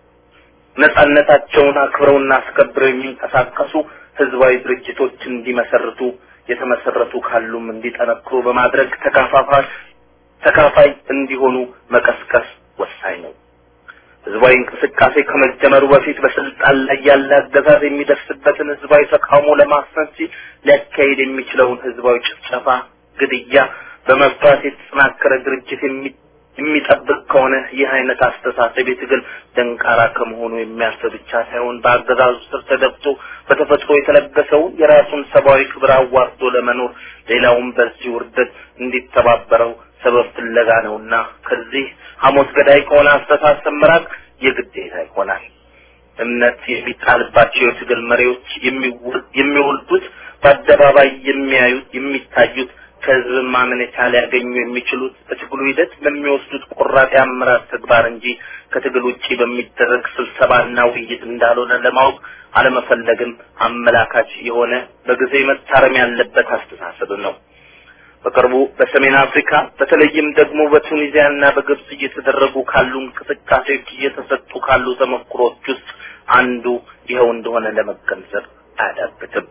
ነጻነታቸውን አክብረውና አስከብረው የሚንቀሳቀሱ ህዝባዊ ድርጅቶች እንዲመሰርቱ የተመሰረቱ ካሉም እንዲጠነክሩ በማድረግ ተካፋፋይ ተካፋይ እንዲሆኑ መቀስቀስ ወሳኝ ነው። ህዝባዊ እንቅስቃሴ ከመጀመሩ በፊት በስልጣን ላይ ያለ አገዛዝ የሚደርስበትን ህዝባዊ ተቃውሞ ለማስፈን ሲል ሊያካሄድ የሚችለውን ህዝባዊ ጭፍጨፋ፣ ግድያ በመፍራት የተጠናከረ ድርጅት የሚጠብቅ ከሆነ ይህ አይነት አስተሳሰብ የትግል ደንቃራ ከመሆኑ የሚያልፍ ብቻ ሳይሆን በአገዛዙ ስር ተደብቶ በተፈጥሮ የተለገሰውን የራሱን ሰብአዊ ክብር አዋርዶ ለመኖር ሌላውም በዚህ ውርደት እንዲተባበረው ሰበብ ፍለጋ ነውና ከዚህ ሐሞት ገዳይ ከሆነ አስተሳሰብ መራቅ የግዴታ ይሆናል። እምነት የሚጣልባቸው የትግል መሪዎች የሚወልዱት በአደባባይ የሚያዩት የሚታዩት ከህዝብ ማመኔታ ሊያገኙ የሚችሉት በትግሉ ሂደት በሚወስዱት ቆራጥ የአመራር ተግባር እንጂ ከትግል ውጪ በሚደረግ ስብሰባና ውይይት እንዳልሆነ ለማወቅ አለመፈለግም አመላካች የሆነ በጊዜ መታረም ያለበት አስተሳሰብ ነው። በቅርቡ በሰሜን አፍሪካ በተለይም ደግሞ በቱኒዚያና በግብጽ እየተደረጉ ካሉ እንቅስቃሴዎች እየተሰጡ ካሉ ተሞክሮች ውስጥ አንዱ ይኸው እንደሆነ ለመገንዘብ አያዳግትም።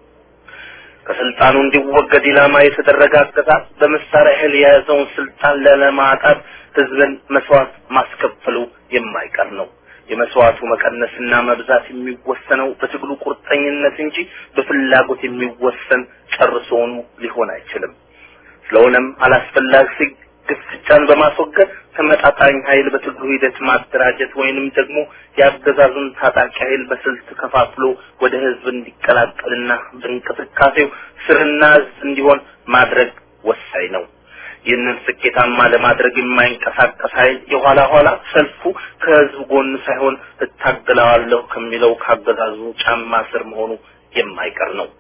ከስልጣኑ እንዲወገድ ኢላማ የተደረገ አገዛዝ በመሳሪያ ኃይል የያዘውን ስልጣን ለለማጣት ህዝብን መስዋዕት ማስከፈሉ የማይቀር ነው። የመስዋዕቱ መቀነስና መብዛት የሚወሰነው በትግሉ ቁርጠኝነት እንጂ በፍላጎት የሚወሰን ጨርሶውኑ ሊሆን አይችልም። ስለሆነም አላስፈላጊ ግፍጫን በማስወገድ ተመጣጣኝ ኃይል በትግሉ ሂደት ማደራጀት ወይንም ደግሞ የአገዛዙን ታጣቂ ኃይል በስልት ከፋፍሎ ወደ ህዝብ እንዲቀላቀልና በእንቅስቃሴው ስርና እዝ እንዲሆን ማድረግ ወሳኝ ነው። ይህንን ስኬታማ ለማድረግ የማይንቀሳቀስ ኃይል የኋላ ኋላ ሰልፉ ከህዝብ ጎን ሳይሆን እታገለዋለሁ ከሚለው ካገዛዙ ጫማ ስር መሆኑ የማይቀር ነው።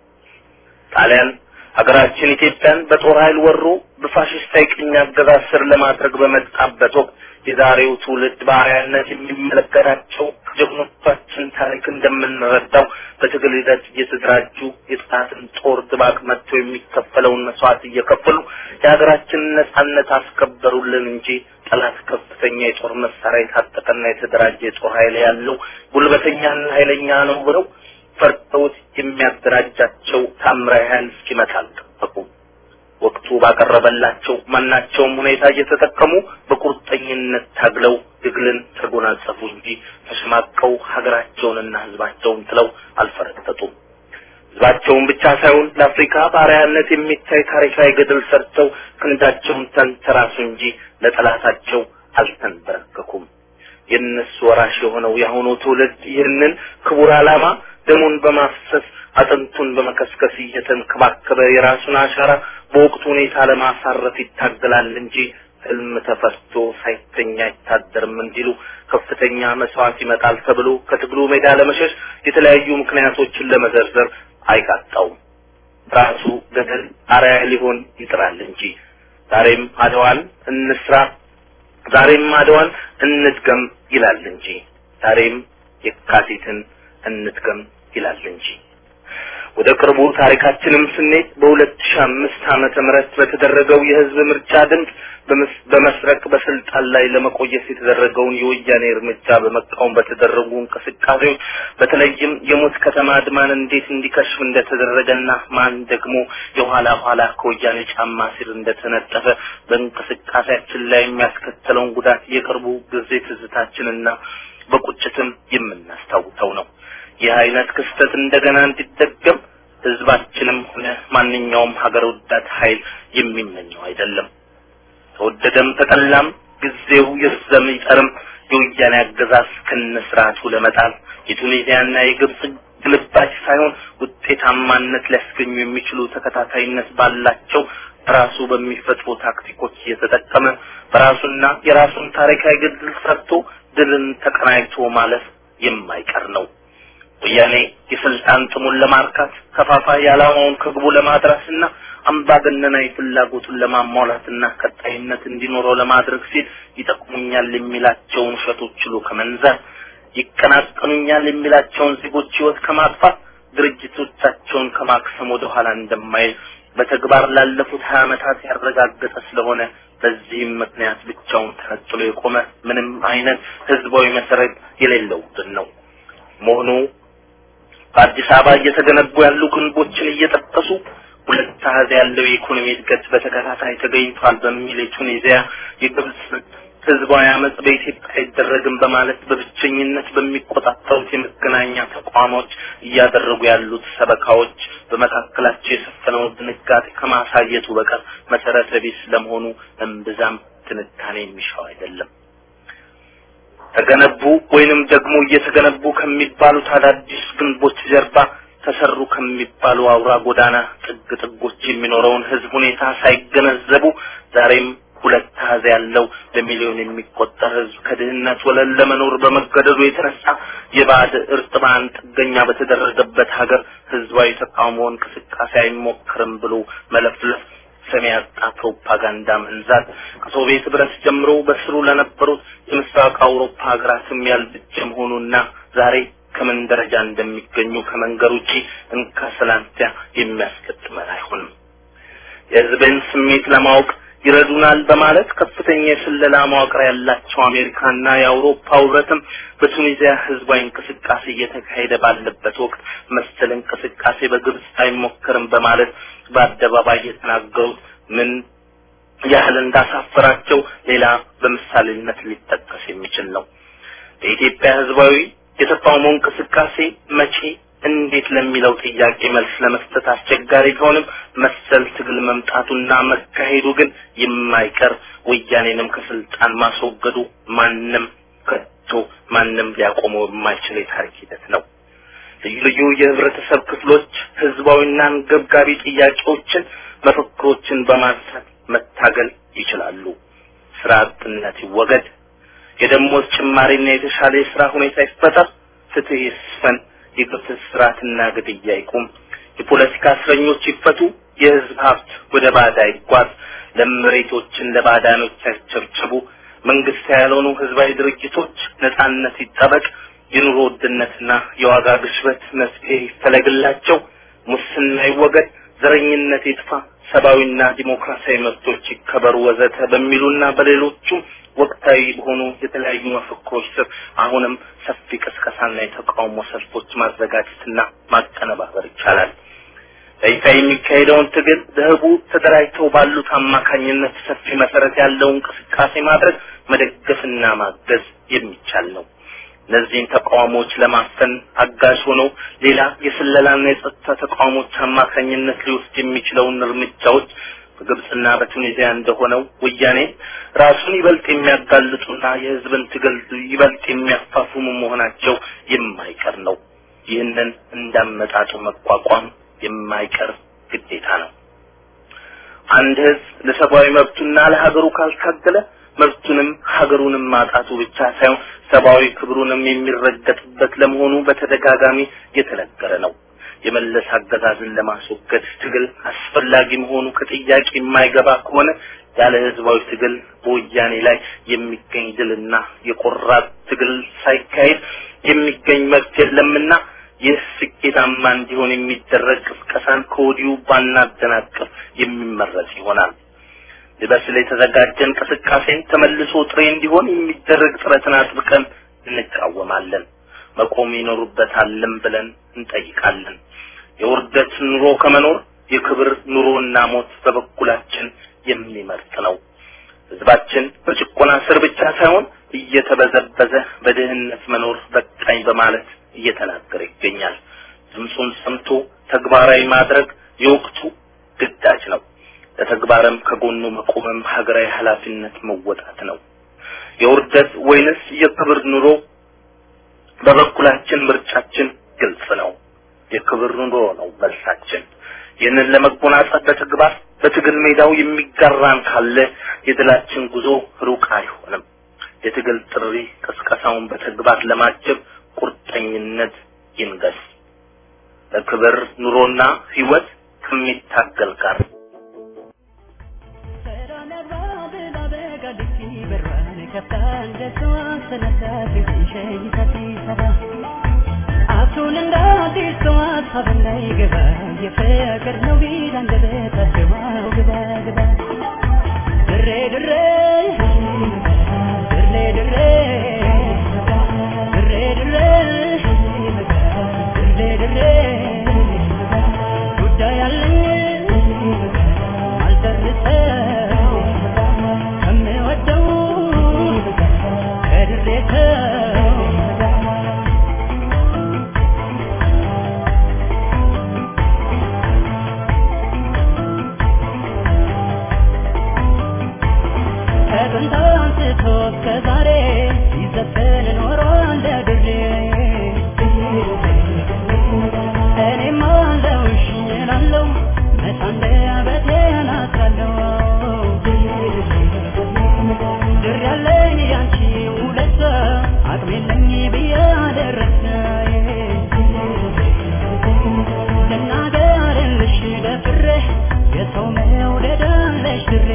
ጣሊያን ሀገራችን ኢትዮጵያን በጦር ኃይል ወሮ በፋሽስታዊ ቅኝ አገዛዝ ስር ለማድረግ በመጣበት ወቅት የዛሬው ትውልድ በአርአያነት የሚመለከታቸው ከጀግኖቻችን ታሪክ እንደምንረዳው በትግል ሂደት እየተደራጁ የጥፋትን ጦር ድባቅ መጥቶ የሚከፈለውን መስዋዕት እየከፈሉ የሀገራችንን ነጻነት አስከበሩልን እንጂ ጠላት ከፍተኛ የጦር መሳሪያ የታጠቀና የተደራጀ የጦር ኃይል ያለው ጉልበተኛና ኃይለኛ ነው ብለው ፈርተውት የሚያደራጃቸው ታምራዊ ኃይል እስኪመጣ አልጠበቁም። ወቅቱ ባቀረበላቸው ማናቸውም ሁኔታ እየተጠቀሙ በቁርጠኝነት ታግለው ትግልን ተጎናጸፉ እንጂ ተሸማቀው ሀገራቸውንና ሕዝባቸውን ጥለው አልፈረጠጡም። ሕዝባቸውን ብቻ ሳይሆን ለአፍሪካ ባሪያነት የሚታይ ታሪካዊ ገድል ሰርተው ክንዳቸውን ተንተራሱ እንጂ ለጠላታቸው አልተንበረከኩም። የእነሱ ወራሽ የሆነው የአሁኑ ትውልድ ይህንን ክቡር ዓላማ ደሙን በማፍሰስ አጥንቱን በመከስከስ እየተንከባከበ የራሱን አሻራ በወቅቱ ሁኔታ ለማሳረፍ ይታገላል እንጂ ህልም ተፈርቶ ሳይተኛ አይታደርም እንዲሉ ከፍተኛ መስዋዕት ይመጣል ተብሎ ከትግሉ ሜዳ ለመሸሽ የተለያዩ ምክንያቶችን ለመዘርዘር አይቃጣውም። ራሱ ገደል አርአያ ሊሆን ይጥራል እንጂ ዛሬም አድዋን እንስራ፣ ዛሬም አድዋን እንድገም ይላል እንጂ ዛሬም የካቲትን እንድገም ይላል እንጂ ወደ ቅርቡ ታሪካችንም ስንሄድ በሁለት ሺህ አምስት ዓመተ ምህረት በተደረገው የህዝብ ምርጫ ድምፅ በመስረቅ በስልጣን ላይ ለመቆየት የተደረገውን የወያኔ እርምጃ በመቃወም በተደረጉ እንቅስቃሴዎች በተለይም የሞት ከተማ አድማን እንዴት እንዲከሽፍ እንደተደረገና ማን ደግሞ የኋላ ኋላ ከወያኔ ጫማ ስር እንደተነጠፈ በእንቅስቃሴያችን ላይ የሚያስከተለውን ጉዳት የቅርቡ ጊዜ ትዝታችንና በቁጭትም የምናስታውሰው ነው። ይህ አይነት ክስተት እንደገና እንዲደገም ህዝባችንም ሆነ ማንኛውም ሀገር ወዳድ ኃይል የሚመኘው አይደለም። ተወደደም ተጠላም ጊዜው ይርዘም ይጠርም የወያኔ አገዛዝ ከነስርዓቱ ለመጣል የቱኒዚያና የግብጽ ግልባጭ ሳይሆን ውጤታማነት ሊያስገኙ የሚችሉ ተከታታይነት ባላቸው ራሱ በሚፈጥሩ ታክቲኮች እየተጠቀመ በራሱና የራሱን ታሪካዊ ገድል ሰርቶ ድልን ተቀናጅቶ ማለፍ የማይቀር ነው። ወያኔ የስልጣን ጥሙን ለማርካት ከፋፋይ ዓላማውን ከግቡ ለማድረስና አምባገነናዊ ፍላጎቱን ለማሟላትና ቀጣይነት እንዲኖረው ለማድረግ ሲል ይጠቅሙኛል የሚላቸውን ውሸቶች ችሎ ከመንዛት ይቀናቀኑኛል የሚላቸውን ዜጎች ህይወት ከማጥፋት ድርጅቶቻቸውን ከማክሰም ወደ ኋላ እንደማይል በተግባር ላለፉት ሀያ ዓመታት ያረጋገጠ ስለሆነ በዚህም ምክንያት ብቻውን ተነጥሎ የቆመ ምንም አይነት ህዝባዊ መሰረት የሌለው ቡድን ነው መሆኑ በአዲስ አበባ እየተገነቡ ያሉ ግንቦችን እየጠቀሱ ሁለት አሃዝ ያለው የኢኮኖሚ እድገት በተከታታይ ተገኝቷል በሚል የቱኒዚያ የግብጽ ህዝባዊ አመጽ በኢትዮጵያ አይደረግም በማለት በብቸኝነት በሚቆጣጠሩት የመገናኛ ተቋሞች እያደረጉ ያሉት ሰበካዎች በመካከላቸው የሰፈነውን ድንጋጤ ከማሳየቱ በቀር መሰረተ ቢስ ለመሆኑ እምብዛም ትንታኔ የሚሻው አይደለም። ተገነቡ ወይንም ደግሞ እየተገነቡ ከሚባሉት አዳዲስ ግንቦች ጀርባ ተሰሩ ከሚባሉ አውራ ጎዳና ጥግ ጥጎች የሚኖረውን ህዝብ ሁኔታ ሳይገነዘቡ ዛሬም ሁለት አሃዝ ያለው በሚሊዮን የሚቆጠር ህዝብ ከድህነት ወለል ለመኖር በመገደዱ የተነሳ የባዕድ እርጥባን ጥገኛ በተደረገበት ሀገር ህዝባዊ ተቃውሞ እንቅስቃሴ አይሞክርም ብሎ መለፍለፍ ሰሚ ያጣ ፕሮፓጋንዳ መንዛት ከሶቪየት ህብረት ጀምሮ በስሩ ለነበሩት የምስራቅ አውሮፓ ሀገራትም ያልብጀ መሆኑና ዛሬ ከምን ደረጃ እንደሚገኙ ከመንገር ውጪ እንካ ሰላንቲያ የሚያስገጥመን አይሆንም። የህዝብን ስሜት ለማወቅ ይረዱናል በማለት ከፍተኛ የስለላ መዋቅር ያላቸው አሜሪካና የአውሮፓ ህብረትም በቱኒዚያ ህዝባዊ እንቅስቃሴ እየተካሄደ ባለበት ወቅት መሰል እንቅስቃሴ በግብጽ አይሞከርም በማለት በአደባባይ የተናገሩት ምን ያህል እንዳሳፈራቸው ሌላ በምሳሌነት ሊጠቀስ የሚችል ነው። የኢትዮጵያ ህዝባዊ የተቃውሞ እንቅስቃሴ መቼ እንዴት ለሚለው ጥያቄ መልስ ለመስጠት አስቸጋሪ ቢሆንም መሰል ትግል መምጣቱና መካሄዱ ግን የማይቀር ወያኔንም ከስልጣን ማስወገዱ ማንም ከቶ ማንም ሊያቆመው የማይችል የታሪክ ሂደት ነው። ልዩ ልዩ የህብረተሰብ ክፍሎች ህዝባዊና አንገብጋቢ ጥያቄዎችን፣ መፈክሮችን በማንሳት መታገል ይችላሉ። ስራ አጥነት ይወገድ፣ የደሞዝ ጭማሪና የተሻለ የስራ ሁኔታ ይፈጠር፣ ፍትህ ይስፈን፣ የግፍት ስርዓትና ግድያ ይቁም፣ የፖለቲካ እስረኞች ይፈቱ፣ የህዝብ ሀብት ወደ ባዳ ይጓዝ፣ ለመሬቶችን ለባዳኖች ያስቸብችቡ፣ መንግስት ያልሆኑ ህዝባዊ ድርጅቶች ነጻነት ይጠበቅ፣ የኑሮ ውድነትና የዋጋ ግሽበት መፍትሄ ይፈለግላቸው፣ ሙስና ይወገድ፣ ዘረኝነት ይጥፋ፣ ሰብአዊና ዲሞክራሲያዊ መብቶች ይከበሩ ወዘተ በሚሉና በሌሎቹም ወቅታዊ በሆኑ የተለያዩ መፈክሮች ስር አሁንም ሰፊ ቅስቀሳና የተቃውሞ ሰልፎች ማዘጋጀትና ማቀነባበር ይቻላል። በይፋ የሚካሄደውን ትግል በህቡ ተደራጅተው ባሉት አማካኝነት ሰፊ መሰረት ያለው እንቅስቃሴ ማድረግ መደገፍና ማገዝ የሚቻል ነው። እነዚህን ተቃውሞዎች ለማፈን አጋዥ ሆኖ ሌላ የስለላና የጸጥታ ተቃውሞች አማካኝነት ሊወስድ የሚችለውን እርምጃዎች በግብጽና በቱኒዚያ እንደሆነው ወያኔ ራሱን ይበልጥ የሚያጋልጡና የህዝብን ትግል ይበልጥ የሚያፋፍሙ መሆናቸው የማይቀር ነው። ይህንን እንዳመጣጡ መቋቋም የማይቀር ግዴታ ነው። አንድ ህዝብ ለሰብአዊ መብቱና ለሀገሩ ካልታገለ መብቱንም ሀገሩንም ማጣቱ ብቻ ሳይሆን ሰብአዊ ክብሩንም የሚረገጥበት ለመሆኑ በተደጋጋሚ የተነገረ ነው። የመለስ አገዛዝን ለማስወገድ ትግል አስፈላጊ መሆኑ ከጥያቄ የማይገባ ከሆነ ያለ ህዝባዊ ትግል በወያኔ ላይ የሚገኝ ድልና የቆራጥ ትግል ሳይካሄድ የሚገኝ መብት የለምና ይህ ስኬታማ እንዲሆን የሚደረግ ቅስቀሳን ከወዲሁ ባናደናቅፍ የሚመረጥ ይሆናል። ሊበስል የተዘጋጀ እንቅስቃሴን ተመልሶ ጥሬ እንዲሆን የሚደረግ ጥረትን አጥብቀን እንቃወማለን። መቆም ይኖሩበታልም ብለን እንጠይቃለን። የውርደት ኑሮ ከመኖር የክብር ኑሮና ሞት በበኩላችን የሚመርጥ ነው። ህዝባችን በጭቆና ስር ብቻ ሳይሆን እየተበዘበዘ በድህነት መኖር በቃኝ በማለት እየተናገረ ይገኛል። ድምፁን ሰምቶ ተግባራዊ ማድረግ የወቅቱ ግዳጅ ነው። ለተግባርም ከጎኑ መቆምም ሀገራዊ ኃላፊነት መወጣት ነው። የውርደት ወይንስ የክብር ኑሮ? በበኩላችን ምርጫችን ግልጽ ነው። የክብር ኑሮ ነው መልሳችን። ይህንን ለመጎናጸፍ በተግባር በትግል ሜዳው የሚጋራን ካለ የድላችን ጉዞ ሩቅ አይሆንም። የትግል ጥሪ ቅስቀሳውን በተግባር ለማጀብ ቁርጠኝነት ይንገስ። ለክብር ኑሮና ህይወት ከሚታገል ጋር አቱን እንዳዲስ ሰዋት ሀብላይ ገባ የፍቅር ነው ቢል አንደበታቸው ግባ ግባ ድሬ ድሬ ድሬ ድሬ ድሬ ድሬ ድሬ ድሬ ጉዳይ አለኝ አልደርሰው ከምወደው ከድሬተው ከጥንት አንስቶ እስከ ዛሬ ሲዘፈን ኖሯል እንደ ድሬ እኔም አለሁሽ እላለሁ መች አንደበቴን አስራለሁ ድር ያለኝ ያንቺ ውለታ አቅም የለኝ ብዬ አደረሰ ልናገርልሽ ደፍሬ የሰው መውደድ አለሽ ድሬ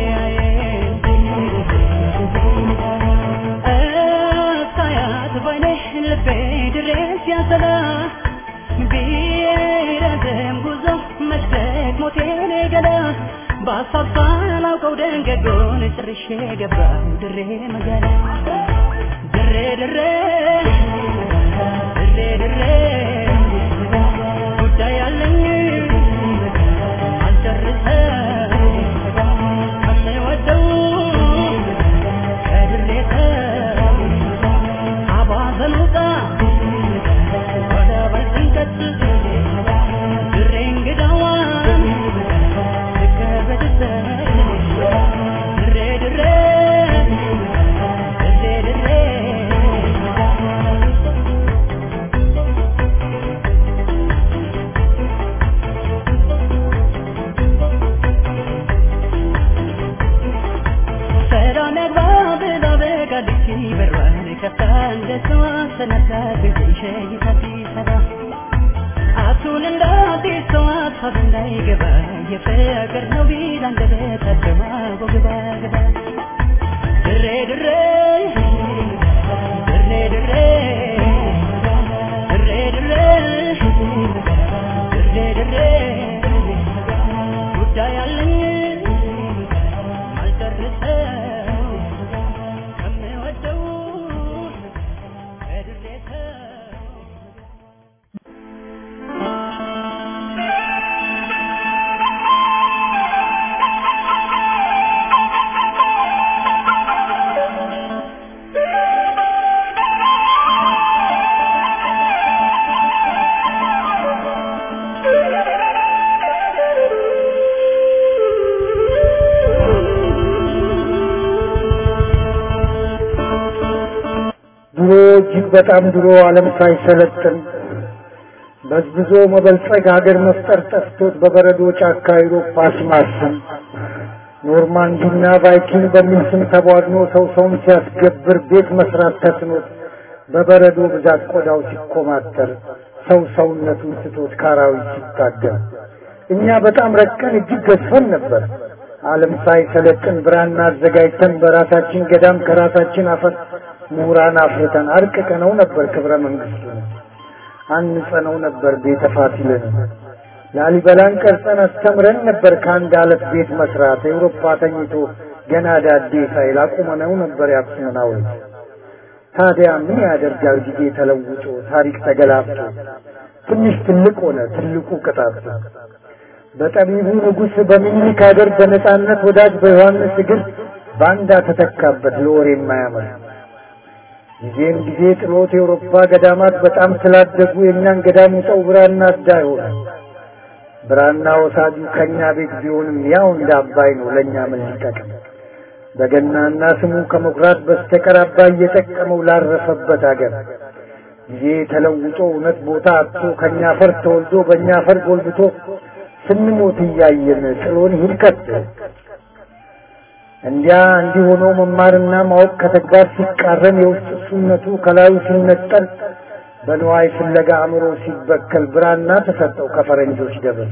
እስካያት ባይኔ ልቤ ድሬስ ያዘላ ቢረዝም ጉዞ መሽተት ሞቴን ገላ በሀሳብ ሳላውቀው ደንገጎን ጭርሼ ገባሁ ድሬ መጋላ ድሬ ድሬ ድሬ ድሬ ጉዳይ አለኝ አልጨርሰው ከምወደው ከድሬ ሰው አባዘ ማን ከፋ እንደሰዋ ሰነካ ሸይታ ሲሰራ አቱን እንዳዲስ ሰው ሀሳብ እንዳይገባ የፍቅር ነው ቢል አንደበታቸው አቦ ግባ ግባ ድሬ ድሬ ድሬ ድሬ ድሬ ድሬ ድሬ ድሬ ጉዳይ አለኝ ማልጨርሰው ከምወደው ከድሬ ሰው ድሮ እጅግ በጣም ድሮ ዓለም ሳይሰለጥን በዝብዞ መበልጸግ ሀገር መፍጠር ጠፍቶት በበረዶ ጫካ አውሮፓ ሲማስን ኖርማንዲና ቫይኪንግ በሚል ስም ተቧድኖ ሰው ሰውን ሲያስገብር ቤት መስራት ተስኖት በበረዶ ብዛት ቆዳው ሲኮማተር ሰው ሰውነቱን ስቶት ካራዊት ሲታገል እኛ በጣም ረቀን እጅግ ገዝፈን ነበር። ዓለም ሳይሰለጥን ብራና አዘጋጅተን በራሳችን ገዳም ከራሳችን አፈር ምሁራን አፍርተን አርቅቀነው ነበር ክብረ መንግስቱን አንጸነው ነበር ቤተ ፋሲልን ላሊበላን ቀርጸን አስተምረን ነበር ከአንድ አለት ቤት መስራት ኤውሮፓ ተኝቶ ገና ዳዴ ሳይል አቁመነው ነበር የአክሱምን ሐውልት ታዲያ ምን ያደርጋል ጊዜ ተለውጦ ታሪክ ተገላብጦ ትንሽ ትልቅ ሆነ ትልቁ ቅጣት በጠቢቡ ንጉሥ በሚኒሊክ ሀገር በነጻነት ወዳጅ በዮሐንስ እግር ባንዳ ተተካበት ለወሬ የማያምር ጊዜም ጊዜ ጥሎት የአውሮፓ ገዳማት በጣም ስላደጉ የእኛን ገዳም ውጠው ብራና አዳ ሆነ። ብራና ወሳጁ ከእኛ ቤት ቢሆንም ያው እንደ አባይ ነው ለእኛ ምን ሊጠቅም? በገናና ስሙ ከመኩራት በስተቀር አባይ እየጠቀመው ላረፈበት አገር ጊዜ ተለውጦ እውነት ቦታ አጥቶ ከእኛ አፈር ተወልዶ በእኛ አፈር ጎልብቶ ስንሞት እያየን ጥሎን ይሂድ ከቶ እንዲያ እንዲህ ሆኖ መማርና ማወቅ ከተግባር ሲቃረን የውስጥ እሱነቱ ከላዩ ሲነጠል በንዋይ ፍለጋ አእምሮ ሲበከል ብራና ተሰጠው ከፈረንጆች ደብር።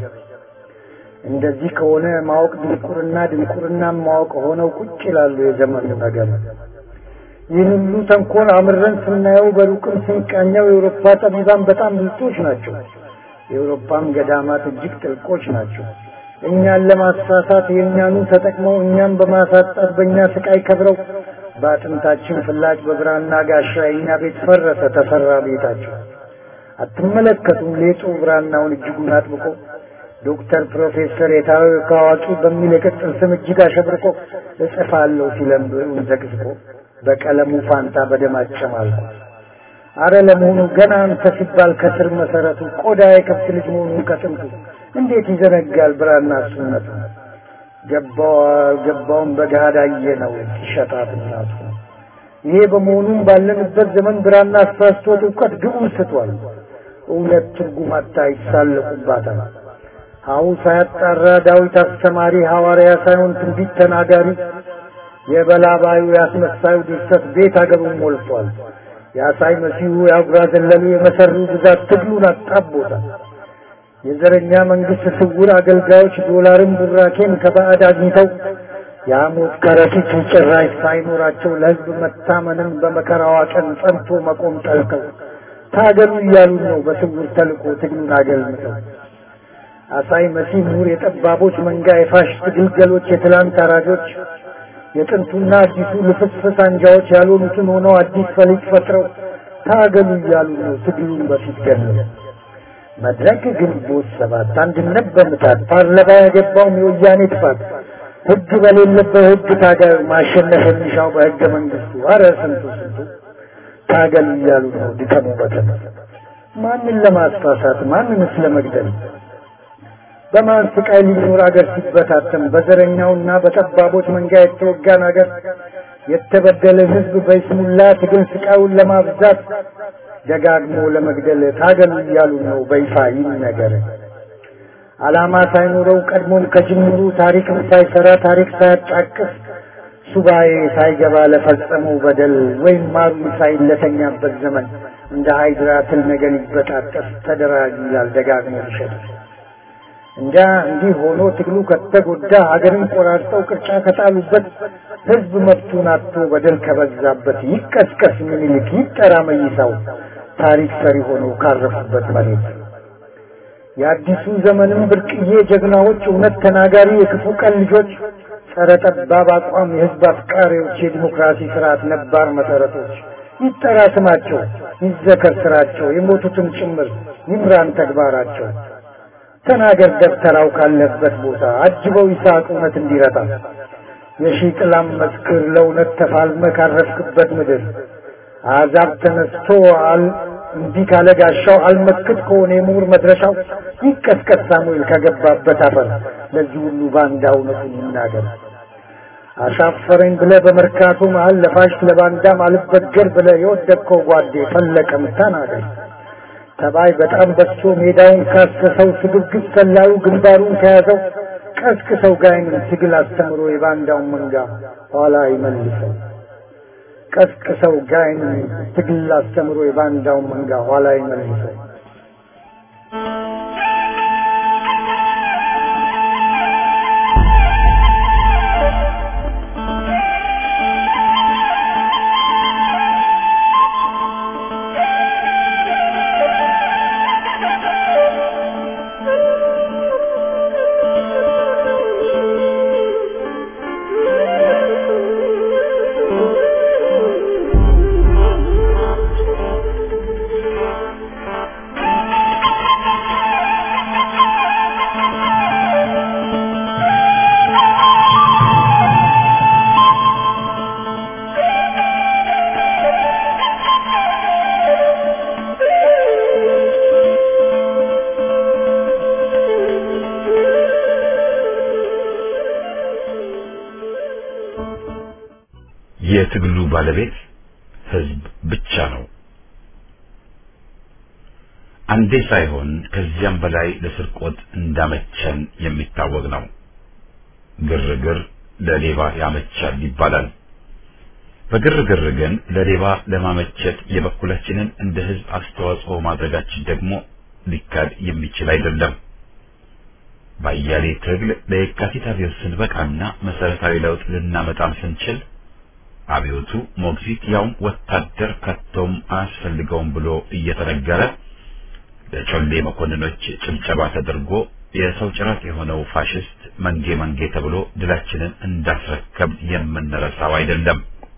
እንደዚህ ከሆነ ማወቅ ድንቁርና፣ ድንቁርና ማወቅ ሆነው ቁጭ ይላሉ የዘመኑ ነገር። ይህን ሁሉ ተንኮል አምረን ስናየው በሩቅም ስንቃኘው የአውሮፓ ጠቢባን በጣም ብልጦች ናቸው። የአውሮፓም ገዳማት እጅግ ጥልቆች ናቸው። እኛን ለማሳሳት የእኛኑ ተጠቅመው እኛም በማሳጣት በእኛ ስቃይ ከብረው በአጥንታችን ፍላጭ በብራና ጋሻ የእኛ ቤት ፈረሰ ተሰራ ቤታቸው። አትመለከቱም ሌጡ ብራናውን እጅጉን አጥብቆ ዶክተር ፕሮፌሰር የታወቀ አዋቂ በሚል የቅጽል ስም እጅግ አሸብርቆ እጽፋለሁ ሲለም ብዕሩን ዘቅዝቆ በቀለሙ ፋንታ በደም አጨማልቆ አረ ለመሆኑ ገና አንተ ሲባል ከስር መሰረቱ ቆዳ የከብት ልጅ መሆኑን ከጥንቱ እንዴት ይዘነጋል ብራና እሱነቱ ገባው ገባውን በገሃድ አየነው ሲሸጣት እናቱ ይሄ በመሆኑም ባለንበት ዘመን ብራና አሳስቶት እውቀት ግቡን ስቷል እውነት ትርጉም አታ ይሳለቁባታል ሀው ሳያጣራ ዳዊት አስተማሪ ሐዋርያ ሳይሆን ትንቢት ተናጋሪ የበላባዩ ያስመሳዩ ድርሰት ቤት አገሩን ሞልቷል የአሳይ መሲሁ የአጉራ ዘለሉ የመሰሩ ብዛት ትግሉን አጣቦታል የዘረኛ መንግስት ስውር አገልጋዮች ዶላርን ቡራኬን ከባዕድ አግኝተው የሐሞት ከረጢት ጭራሽ ሳይኖራቸው ለሕዝብ መታመንን በመከራዋ ቀን ጸንቶ መቆም ጠልተው ታገሉ እያሉ ነው በስውር ተልቆ ትግሉን አገልምተው አሳይ መሲህ ምሁር የጠባቦች መንጋ የፋሽስት ግልገሎች የትላንት አራጆች የጥንቱና አዲሱ ልፍስፍስ አንጃዎች ያልሆኑትን ሆነው አዲስ ፈሊጥ ፈጥረው ታገሉ እያሉ ነው ትግሉን በፊት ገለው መድረክ ግንቦት ሰባት አንድነት በምታት ፓርላማ ያገባውም የወያኔ ጥፋት ህግ በሌለበት ህግ ታጋዩ ማሸነፍ የሚሻው በህገ መንግስቱ አረ ስንቱ ስንቱ ታገሉ እያሉ ነው ድከሙ በተነ ማንን ለማስፋሳት ማንንስ ለመግደል በማን ስቃይ ሊኖር አገር ሲበታተን በዘረኛውና በጠባቦች መንጋ የተወጋን አገር የተበደለ ህዝብ በይስሙላ ትግል ስቃዩን ለማብዛት ደጋግሞ ለመግደል ታገሉ እያሉ ነው በይፋ ይነገር። ዓላማ ሳይኖረው ቀድሞም ከጅምሩ ታሪክን ሳይሰራ ታሪክ ሳያጫቅስ ሱባኤ ሳይገባ ለፈጸመው በደል ወይም ማሩ ሳይለተኛበት ዘመን እንደ ሃይድራ ትል ነገር ይበጣጠስ ተደራጅ ይላል ደጋግሞ ሊሸጥ እንጃ እንዲህ ሆኖ ትግሉ ከተጎዳ ሀገርን ቆራርጠው ቅርጫ ከጣሉበት ህዝብ መብቱን አጥቶ በደል ከበዛበት ይቀስቀስ ምኒልክ ይጠራ መይሳው ታሪክ ሰሪ ሆኖ ካረፉበት መሬት የአዲሱ ዘመንም ብርቅዬ ጀግናዎች እውነት ተናጋሪ የክፉ ቀን ልጆች ጸረ ጠባብ አቋም የህዝብ አፍቃሪዎች የዲሞክራሲ ስርዓት ነባር መሰረቶች ይጠራ ስማቸው ይዘከር ስራቸው የሞቱትን ጭምር ይምራን ተግባራቸው ተናገር ደብተራው ካለበት ቦታ አጅበው ይስሐቅ እውነት እንዲረታ የሺህ ጥላም መስክር ለእውነት ተፋልመ ካረፍክበት ምድር አዛብ ተነስቶ አል እንዲህ ካለ ጋሻው አልመክት ከሆነ የምሁር መድረሻው ይቀስቀስ ሳሙኤል ከገባበት አፈር ለዚህ ሁሉ ባንዳ እውነቱን ይናገር። አሻፈረኝ ብለ በመርካቶ መሀል ለፋሽ ለባንዳም አልበገር ብለ የወደቅከው ጓዴ ፈለቀም ተናገር። ተባይ በጣም በዝቶ ሜዳውን ካሰሰው ስግብግብ ሰላዩ ግንባሩን ከያዘው ቀስቅሰው ጋይንን ትግል አስተምሮ የባንዳውን መንጋ ኋላ ይመልሰው። ቀስቅሰው ጋይንን ትግል አስተምሮ የባንዳውን መንጋ ኋላ ይመልሰው። የትግሉ ባለቤት ህዝብ ብቻ ነው። አንዴ ሳይሆን ከዚያም በላይ ለስርቆት እንዳመቸን የሚታወቅ ነው። ግርግር ለሌባ ያመቻል ይባላል። በግርግር ግን ለሌባ ለማመቸት የበኩላችንን እንደ ህዝብ አስተዋጽኦ ማድረጋችን ደግሞ ሊካድ የሚችል አይደለም። ባያሌ ትግል ለየካቲት አብዮት ስንበቃና መሰረታዊ ለውጥ ልናመጣም ስንችል አብዮቱ ሞግዚት ያውም ወታደር ከቶም አያስፈልገውም ብሎ እየተነገረ ለጮሌ መኮንኖች ጭብጨባ ተደርጎ የሰው ጭራት የሆነው ፋሽስት መንጌ መንጌ ተብሎ ድላችንን እንዳስረከብ የምንረሳው አይደለም።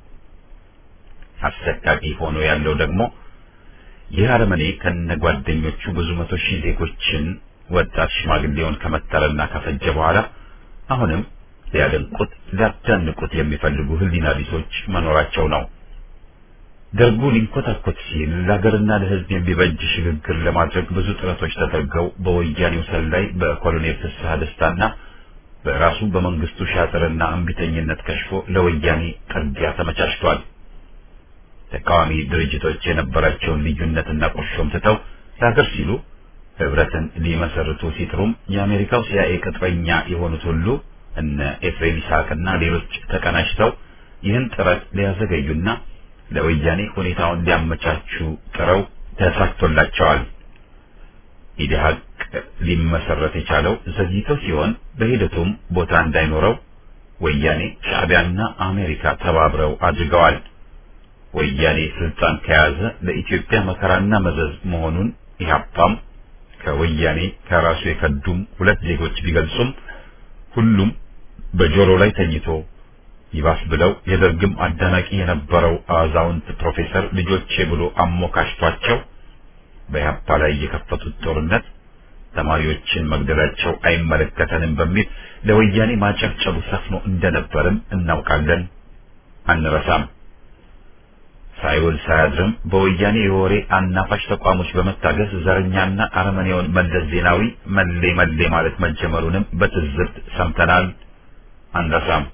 አሰቃቂ ሆኖ ያለው ደግሞ ይህ አረመኔ ከነጓደኞቹ ብዙ መቶ ሺህ ዜጎችን ወጣት ሽማግሌውን ከመተረና ከፈጀ በኋላ አሁንም ሊያደንቁት ሊያዳንቁት የሚፈልጉ ህሊና ቢሶች መኖራቸው ነው። ደርጉ ሊንኮታኮት ሲል ለሀገርና ለህዝብ የሚበጅ ሽግግር ለማድረግ ብዙ ጥረቶች ተደርገው በወያኔው ሰላይ በኮሎኔል ፍስሐ ደስታና በራሱ በመንግስቱ ሻጥርና እምቢተኝነት ከሽፎ ለወያኔ ጥርጊያ ተመቻችቷል። ተቃዋሚ ድርጅቶች የነበራቸውን ልዩነትና ቁርሾም ትተው ለሀገር ሲሉ ህብረትን ሊመሰርቱ ሲጥሩም የአሜሪካው ሲአይኤ ቅጥረኛ የሆኑት ሁሉ እነ ኤፍሬም ይስሐቅና ሌሎች ተቀናጅተው ይህን ጥረት ሊያዘገዩና ለወያኔ ሁኔታውን ሊያመቻቹ ጥረው ተሳክቶላቸዋል። ኢዲሃቅ ሊመሰረት የቻለው ዘግይቶ ሲሆን በሂደቱም ቦታ እንዳይኖረው ወያኔ ሻዕቢያና አሜሪካ ተባብረው አድርገዋል። ወያኔ ስልጣን ከያዘ ለኢትዮጵያ መከራና መዘዝ መሆኑን ኢህአፓም ከወያኔ ከራሱ የከዱም ሁለት ዜጎች ቢገልጹም ሁሉም በጆሮ ላይ ተኝቶ ይባስ ብለው የደርግም አዳናቂ የነበረው አዛውንት ፕሮፌሰር ልጆቼ ብሎ አሞካሽቷቸው በኢህአፓ ላይ የከፈቱት ጦርነት ተማሪዎችን መግደላቸው አይመለከተንም በሚል ለወያኔ ማጨብጨቡ ሰፍኖ እንደነበርም እናውቃለን፣ አንረሳም። ሳይውል ሳያድርም በወያኔ የወሬ አናፋሽ ተቋሞች በመታገዝ ዘረኛና አረመኔውን መለስ ዜናዊ መሌ መሌ ማለት መጀመሩንም በትዝብት ሰምተናል፣ አንረሳም።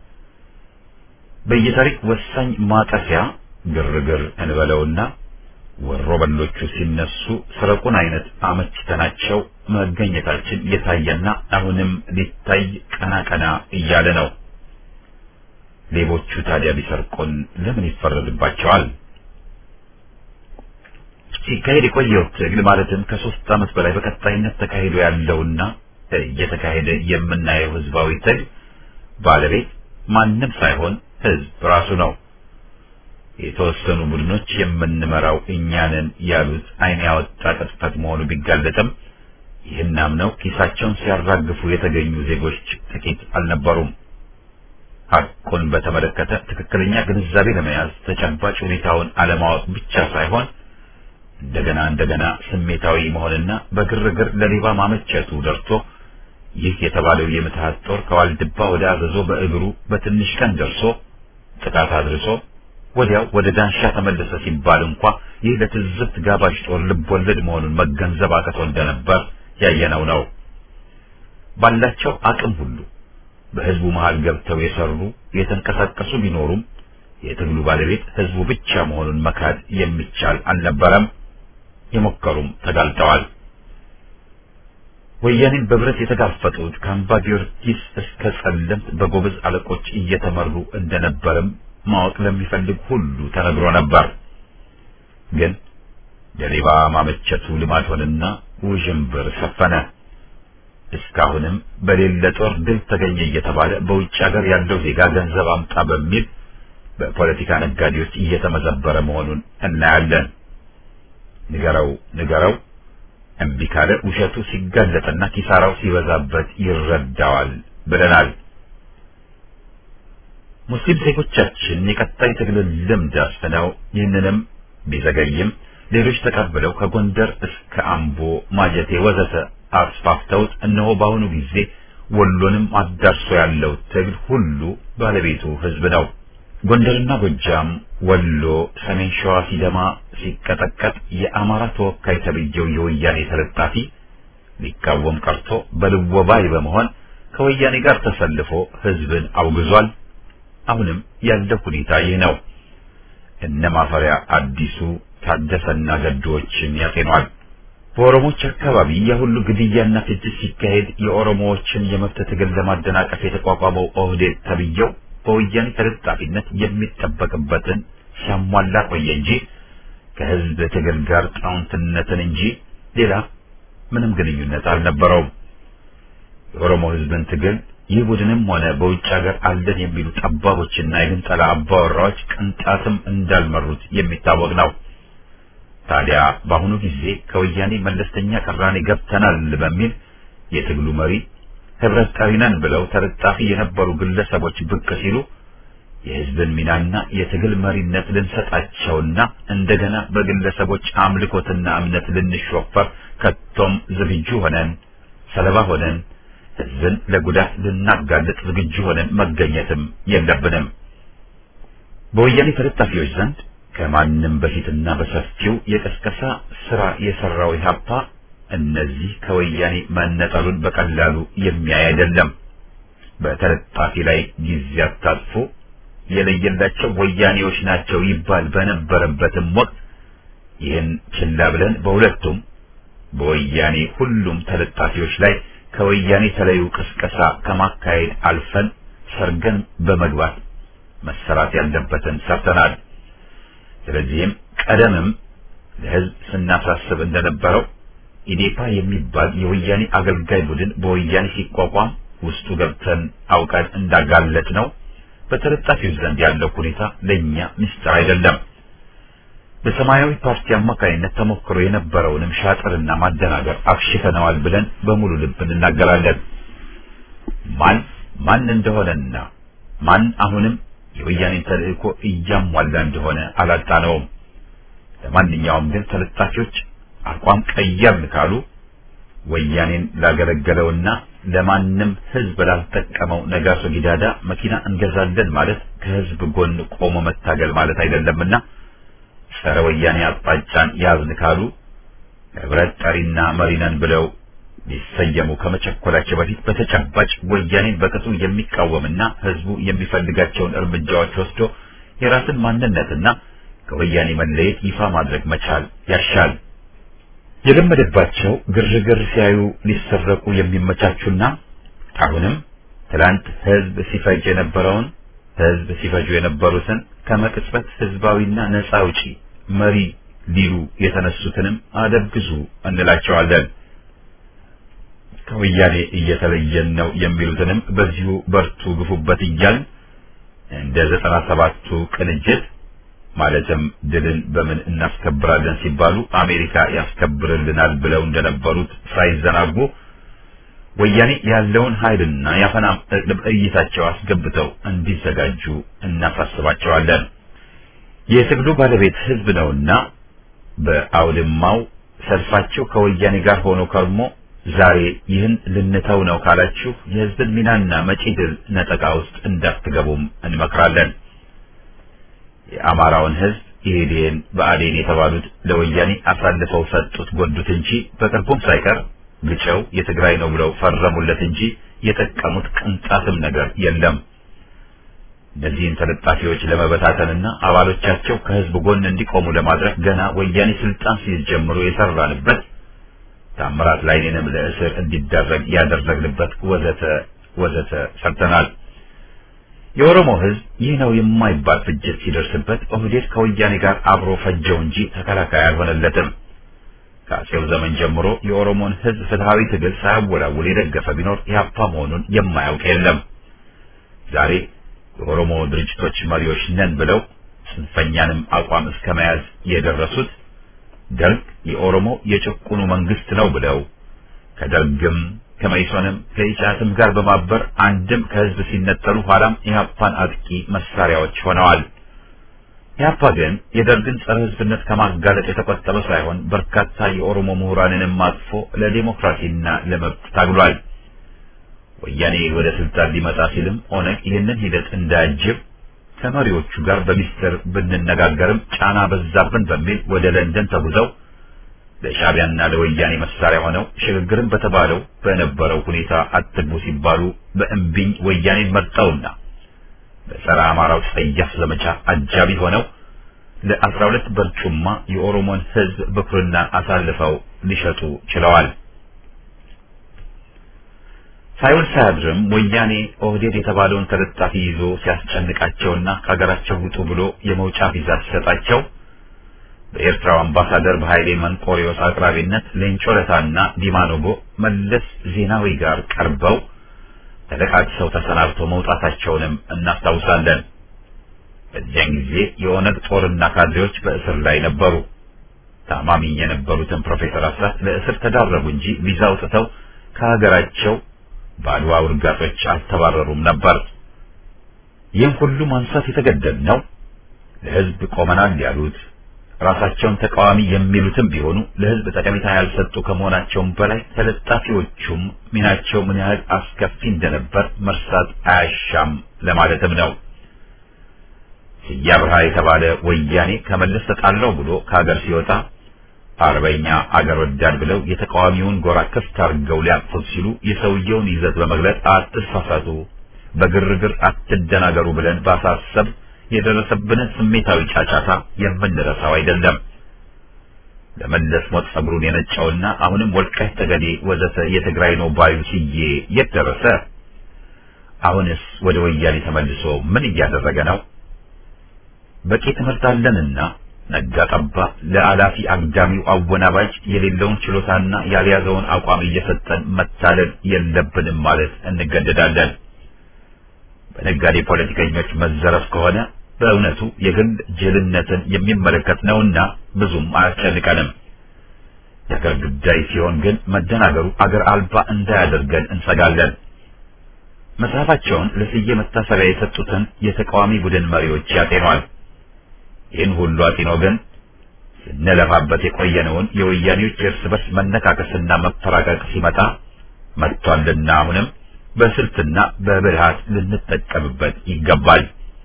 በየታሪክ ወሳኝ ማጠፊያ ግርግር እንበለውና ወሮ በሎቹ ሲነሱ ስረቁን አይነት አመችተናቸው መገኘታችን የታየና አሁንም ሊታይ ቀና ቀና እያለ ነው። ሌቦቹ ታዲያ ቢሰርቁን ለምን ይፈረድባቸዋል? ሲካሄድ የቆየው ትግል ማለትም ከሶስት ዓመት በላይ በቀጣይነት ተካሂዶ ያለውና እየተካሄደ የምናየው ህዝባዊ ትግል ባለቤት ማንም ሳይሆን ህዝብ ራሱ ነው። የተወሰኑ ቡድኖች የምንመራው እኛንን ያሉት ዓይን ያወጣ ቅጥፈት መሆኑ ቢጋለጥም ይህን አምነው ኪሳቸውን ሲያራግፉ የተገኙ ዜጎች ጥቂት አልነበሩም። ሐቁን በተመለከተ ትክክለኛ ግንዛቤ ለመያዝ ተጨባጭ ሁኔታውን አለማወቅ ብቻ ሳይሆን እንደገና እንደገና ስሜታዊ መሆንና በግርግር ለሌባ ማመቸቱ ደርሶ ይህ የተባለው የምትሃት ጦር ከዋልድባ ወደ አዘዞ በእግሩ በትንሽ ቀን ደርሶ ጥቃት አድርሶ ወዲያው ወደ ዳንሻ ተመለሰ ሲባል እንኳ ይህ ለትዝብት ጋባዥ ጦር ልብ ወለድ መሆኑን መገንዘብ አቅቶ እንደነበር ያየነው ነው። ባላቸው አቅም ሁሉ በህዝቡ መሃል ገብተው የሰሩ የተንቀሳቀሱ ቢኖሩም የትግሉ ባለቤት ህዝቡ ብቻ መሆኑን መካድ የሚቻል አልነበረም። የሞከሩም ተጋልጠዋል። ወያኔን በብረት የተጋፈጡት ከአምባ ጊዮርጊስ እስከ ጸለምት በጎበዝ አለቆች እየተመሩ እንደነበርም ማወቅ ለሚፈልግ ሁሉ ተነግሮ ነበር። ግን ለሌባ ማመቸቱ ልማድ ሆነና ውዥንብር ሰፈነ። እስካሁንም በሌለ ጦር ድል ተገኘ እየተባለ በውጭ ሀገር ያለው ዜጋ ገንዘብ አምጣ በሚል በፖለቲካ ነጋዴዎች እየተመዘበረ መሆኑን እናያለን። ንገረው ንገረው እምቢ ካለ ውሸቱ ሲጋለጥና ኪሳራው ሲበዛበት ይረዳዋል ብለናል። ሙስሊም ዜጎቻችን የቀጣይ ትግልን ልምድ አስፍነው ይህንንም ቢዘገይም ሌሎች ተቀብለው ከጎንደር እስከ አምቦ፣ ማጀቴ ወዘተ አስፋፍተውት እነሆ በአሁኑ ጊዜ ወሎንም አዳርሶ ያለው ትግል ሁሉ ባለቤቱ ህዝብ ነው። ጎንደርና ጎጃም፣ ወሎ፣ ሰሜን ሸዋ ሲደማ ሲቀጠቀጥ የአማራ ተወካይ ተብዬው የወያኔ ተለጣፊ ሊቃወም ቀርቶ በልወባይ በመሆን ከወያኔ ጋር ተሰልፎ ህዝብን አውግዟል። አሁንም ያለው ሁኔታ ይህ ነው። እነ ማፈሪያ አዲሱ ታደሰና ገዶዎችን ያጤኗል። በኦሮሞዎች አካባቢ የሁሉ ግድያና ፍጅት ሲካሄድ የኦሮሞዎችን የመብት ትግል ለማደናቀፍ የተቋቋመው ኦህዴድ ተብዬው በወያኔ ተለጣፊነት የሚጠበቅበትን ሲያሟላ ቆየ እንጂ ከህዝብ ትግል ጋር ጣውንትነትን እንጂ ሌላ ምንም ግንኙነት አልነበረውም። የኦሮሞ ህዝብን ትግል ይህ ቡድንም ሆነ በውጭ ሀገር አለን የሚሉ ጠባቦችና የግንጠላ አባወራዎች ቅንጣትም እንዳልመሩት የሚታወቅ ነው። ታዲያ በአሁኑ ጊዜ ከወያኔ መለስተኛ ቅራኔ ገብተናል በሚል የትግሉ መሪ ህብረት ጠሪ ነን ብለው ተለጣፊ የነበሩ ግለሰቦች ብቅ ሲሉ የህዝብን ሚናና የትግል መሪነት ልንሰጣቸውና እንደገና በግለሰቦች አምልኮትና እምነት ልንሾፈር ከቶም ዝግጁ ሆነን ሰለባ ሆነን ህዝብን ለጉዳት ልናጋልጥ ዝግጁ ሆነን መገኘትም የለብንም። በወያኔ ተለጣፊዎች ዘንድ ከማንም በፊትና በሰፊው የቀስቀሳ ስራ የሰራው ኢህአፓ እነዚህ ከወያኔ መነጠሉን በቀላሉ የሚያይ አይደለም። በተለጣፊ ላይ ጊዜ አታጥፎ የለየላቸው ወያኔዎች ናቸው ይባል በነበረበትም ወቅት ይህን ችላ ብለን በሁለቱም በወያኔ ሁሉም ተለጣፊዎች ላይ ከወያኔ ተለዩ ቅስቀሳ ከማካሄድ አልፈን ሰርገን በመግባት መሰራት ያለበትን ሰርተናል። ስለዚህም ቀደምም ለህዝብ ስናሳስብ እንደነበረው ኢዴፓ የሚባል የወያኔ አገልጋይ ቡድን በወያኔ ሲቋቋም ውስጡ ገብተን አውቀን እንዳጋለጥ ነው። በተለጣፊው ዘንድ ያለው ሁኔታ ለእኛ ምስጢር አይደለም። በሰማያዊ ፓርቲ አማካኝነት ተሞክሮ የነበረውንም ሻጥርና ማደናገር አክሽፈነዋል ብለን በሙሉ ልብ እንናገራለን። ማን ማን እንደሆነና ማን አሁንም የወያኔን ተልእኮ እያሟላ እንደሆነ አላጣነውም። ለማንኛውም ግን ተለጣፊዎች አቋም ቀየርን ካሉ ወያኔን ላገለገለውና ለማንም ህዝብ ላልጠቀመው ነጋሶ ጊዳዳ መኪና እንገዛለን ማለት ከህዝብ ጎን ቆሞ መታገል ማለት አይደለምና ጸረ ወያኔ አቅጣጫን ያዝን ካሉ ህብረት ጠሪና መሪነን ብለው ሊሰየሙ ከመቸኮላቸው በፊት በተጨባጭ ወያኔን በቅጡ የሚቃወምና ህዝቡ የሚፈልጋቸውን እርምጃዎች ወስዶ የራስን ማንነትና ከወያኔ መለየት ይፋ ማድረግ መቻል ያሻል። የለመደባቸው ግርግር ሲያዩ ሊሰረቁ የሚመቻቹና አሁንም ትላንት ህዝብ ሲፈጅ የነበረውን ህዝብ ሲፈጁ የነበሩትን ከመቅጽበት ህዝባዊና ነፃ አውጪ መሪ ሊሉ የተነሱትንም አደብግዙ እንላቸዋለን። ከወያኔ እየተለየን ነው የሚሉትንም በዚሁ በርቱ ግፉበት እያልን እንደ ዘጠና ሰባቱ ቅንጅት ማለትም ድልን በምን እናስከብራለን ሲባሉ አሜሪካ ያስከብርልናል ብለው እንደነበሩት ሳይዘናጉ ወያኔ ያለውን ኃይልና ያፈና እይታቸው አስገብተው እንዲዘጋጁ እናሳስባቸዋለን። የትግሉ ባለቤት ህዝብ ነውና በአውድማው ሰልፋቸው ከወያኔ ጋር ሆኖ ከርሞ ዛሬ ይህን ልንተው ነው ካላችሁ የህዝብን ሚናና መጪ ድል ነጠቃ ውስጥ እንዳትገቡም እንመክራለን። የአማራውን ህዝብ ኢህዴን ብአዴን የተባሉት ለወያኔ አሳልፈው ሰጡት ጎዱት እንጂ በቅርቡም ሳይቀር ግጨው የትግራይ ነው ብለው ፈረሙለት እንጂ የጠቀሙት ቅንጣትም ነገር የለም። እነዚህን ተለጣፊዎች ለመበታተንና አባሎቻቸው ከህዝብ ጎን እንዲቆሙ ለማድረግ ገና ወያኔ ስልጣን ሲይዝ ጀምሮ የሰራንበት ታምራት ላይኔንም ለእስር እንዲደረግ ያደረግንበት ወዘተ ወዘተ ሰርተናል። የኦሮሞ ህዝብ ይህ ነው የማይባል ፍጅት ሲደርስበት ኦህዴድ ከወያኔ ጋር አብሮ ፈጀው እንጂ ተከላካይ አልሆነለትም። ከአጼው ዘመን ጀምሮ የኦሮሞን ህዝብ ፍትሃዊ ትግል ሳያወላውል የደገፈ ቢኖር ኢህአፓ መሆኑን የማያውቅ የለም። ዛሬ የኦሮሞ ድርጅቶች መሪዎች ነን ብለው ጽንፈኛንም አቋም እስከ መያዝ የደረሱት ደርግ የኦሮሞ የጭቁኑ መንግስት ነው ብለው ከደርግም ከመይሶንም ከኢሳትም ጋር በማበር አንድም ከህዝብ ሲነጠሉ ኋላም ኢህአፓን አጥቂ መሳሪያዎች ሆነዋል። ኢህአፓ ግን የደርግን ጸረ ህዝብነት ከማጋለጥ የተቆጠበ ሳይሆን በርካታ የኦሮሞ ምሁራንንም አጥፎ ለዲሞክራሲና ለመብት ታግሏል። ወያኔ ወደ ስልጣን ሊመጣ ሲልም ኦነግ ይህንን ሂደት እንዳያጅብ ከመሪዎቹ ጋር በሚስጥር ብንነጋገርም ጫና በዛብን በሚል ወደ ለንደን ተጉዘው ለሻዕቢያና ለወያኔ መሳሪያ ሆነው ሽግግርን በተባለው በነበረው ሁኔታ አትግቡ ሲባሉ በእምቢኝ ወያኔን መርጠውና በጸረ አማራው ጸያፍ ዘመቻ አጃቢ ሆነው ለአስራ ሁለት በርጩማ የኦሮሞን ህዝብ ብኩርና አሳልፈው ሊሸጡ ችለዋል። ሳይውል ሳያድርም ወያኔ ኦህዴድ የተባለውን ተለጣፊ ይዞ ሲያስጨንቃቸውና ከሀገራቸው ውጡ ብሎ የመውጫ ቪዛ ሲሰጣቸው በኤርትራው አምባሳደር በኃይሌ መንቆሪዮስ አቅራቢነት ሌንጮ ለታና ዲማ ኖጎ መለስ ዜናዊ ጋር ቀርበው ተለቃቅሰው ተሰናብተው መውጣታቸውንም እናስታውሳለን። በዚያን ጊዜ የኦነግ ጦርና ካድሬዎች በእስር ላይ ነበሩ። ታማሚ የነበሩትን ፕሮፌሰር አስራት ለእስር ተዳረጉ እንጂ ቪዛ አውጥተው ከሀገራቸው በአድዋ ውርጋጦች አልተባረሩም ነበር። ይህን ሁሉ ማንሳት የተገደድነው ለህዝብ ቆመናል ያሉት ራሳቸውን ተቃዋሚ የሚሉትም ቢሆኑ ለህዝብ ጠቀሜታ ያልሰጡ ከመሆናቸውም በላይ ተለጣፊዎቹም ሚናቸው ምን ያህል አስከፊ እንደነበር መርሳት አያሻም ለማለትም ነው። ስዬ አብርሃ የተባለ ወያኔ ከመለስ ተጣላው ብሎ ከሀገር ሲወጣ አርበኛ አገር ወዳድ ብለው የተቃዋሚውን ጎራ ክፍት አድርገው ሊያቅፉት ሲሉ የሰውየውን ይዘት በመግለጽ አትሳሳቱ፣ በግርግር አትደናገሩ ብለን ባሳሰብ የደረሰብንን ስሜታዊ ጫጫታ የምንረሳው አይደለም። ለመለስ ሞት ጸጉሩን የነጨውና አሁንም ወልቃይት ጠገዴ ወዘተ የትግራይ ነው ባዩ ስዬ የት ደረሰ? አሁንስ ወደ ወያኔ ተመልሶ ምን እያደረገ ነው? በቂ ትምህርት አለንና ነጋ ጠባ ለአላፊ አግዳሚው አወናባጅ የሌለውን ችሎታና ያልያዘውን አቋም እየሰጠን መታለል የለብንም ማለት እንገደዳለን። በነጋዴ ፖለቲከኞች መዘረፍ ከሆነ በእውነቱ የግል ጅልነትን የሚመለከት ነውና ብዙም አያስጨንቀንም። የአገር ጉዳይ ሲሆን ግን መደናገሩ አገር አልባ እንዳያደርገን እንሰጋለን። መጽሐፋቸውን ለስዬ መታሰቢያ የሰጡትን የተቃዋሚ ቡድን መሪዎች ያጤኗል። ይህን ሁሉ አጢኖ ግን ስንለፋበት የቆየነውን የወያኔዎች የእርስ በርስ መነካከስና መፈራቀቅ ሲመጣ መጥቷልና አሁንም በስልትና በብልሃት ልንጠቀምበት ይገባል።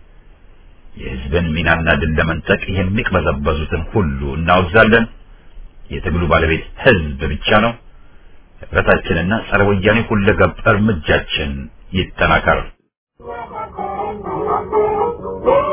የሕዝብን ሚናና ድል ለመንጠቅ የሚቅበዘበዙትን ሁሉ እናወግዛለን። የትግሉ ባለቤት ሕዝብ ብቻ ነው። ህብረታችንና ጸረ ወያኔ ሁለገብ እርምጃችን ይጠናከር። Thank you.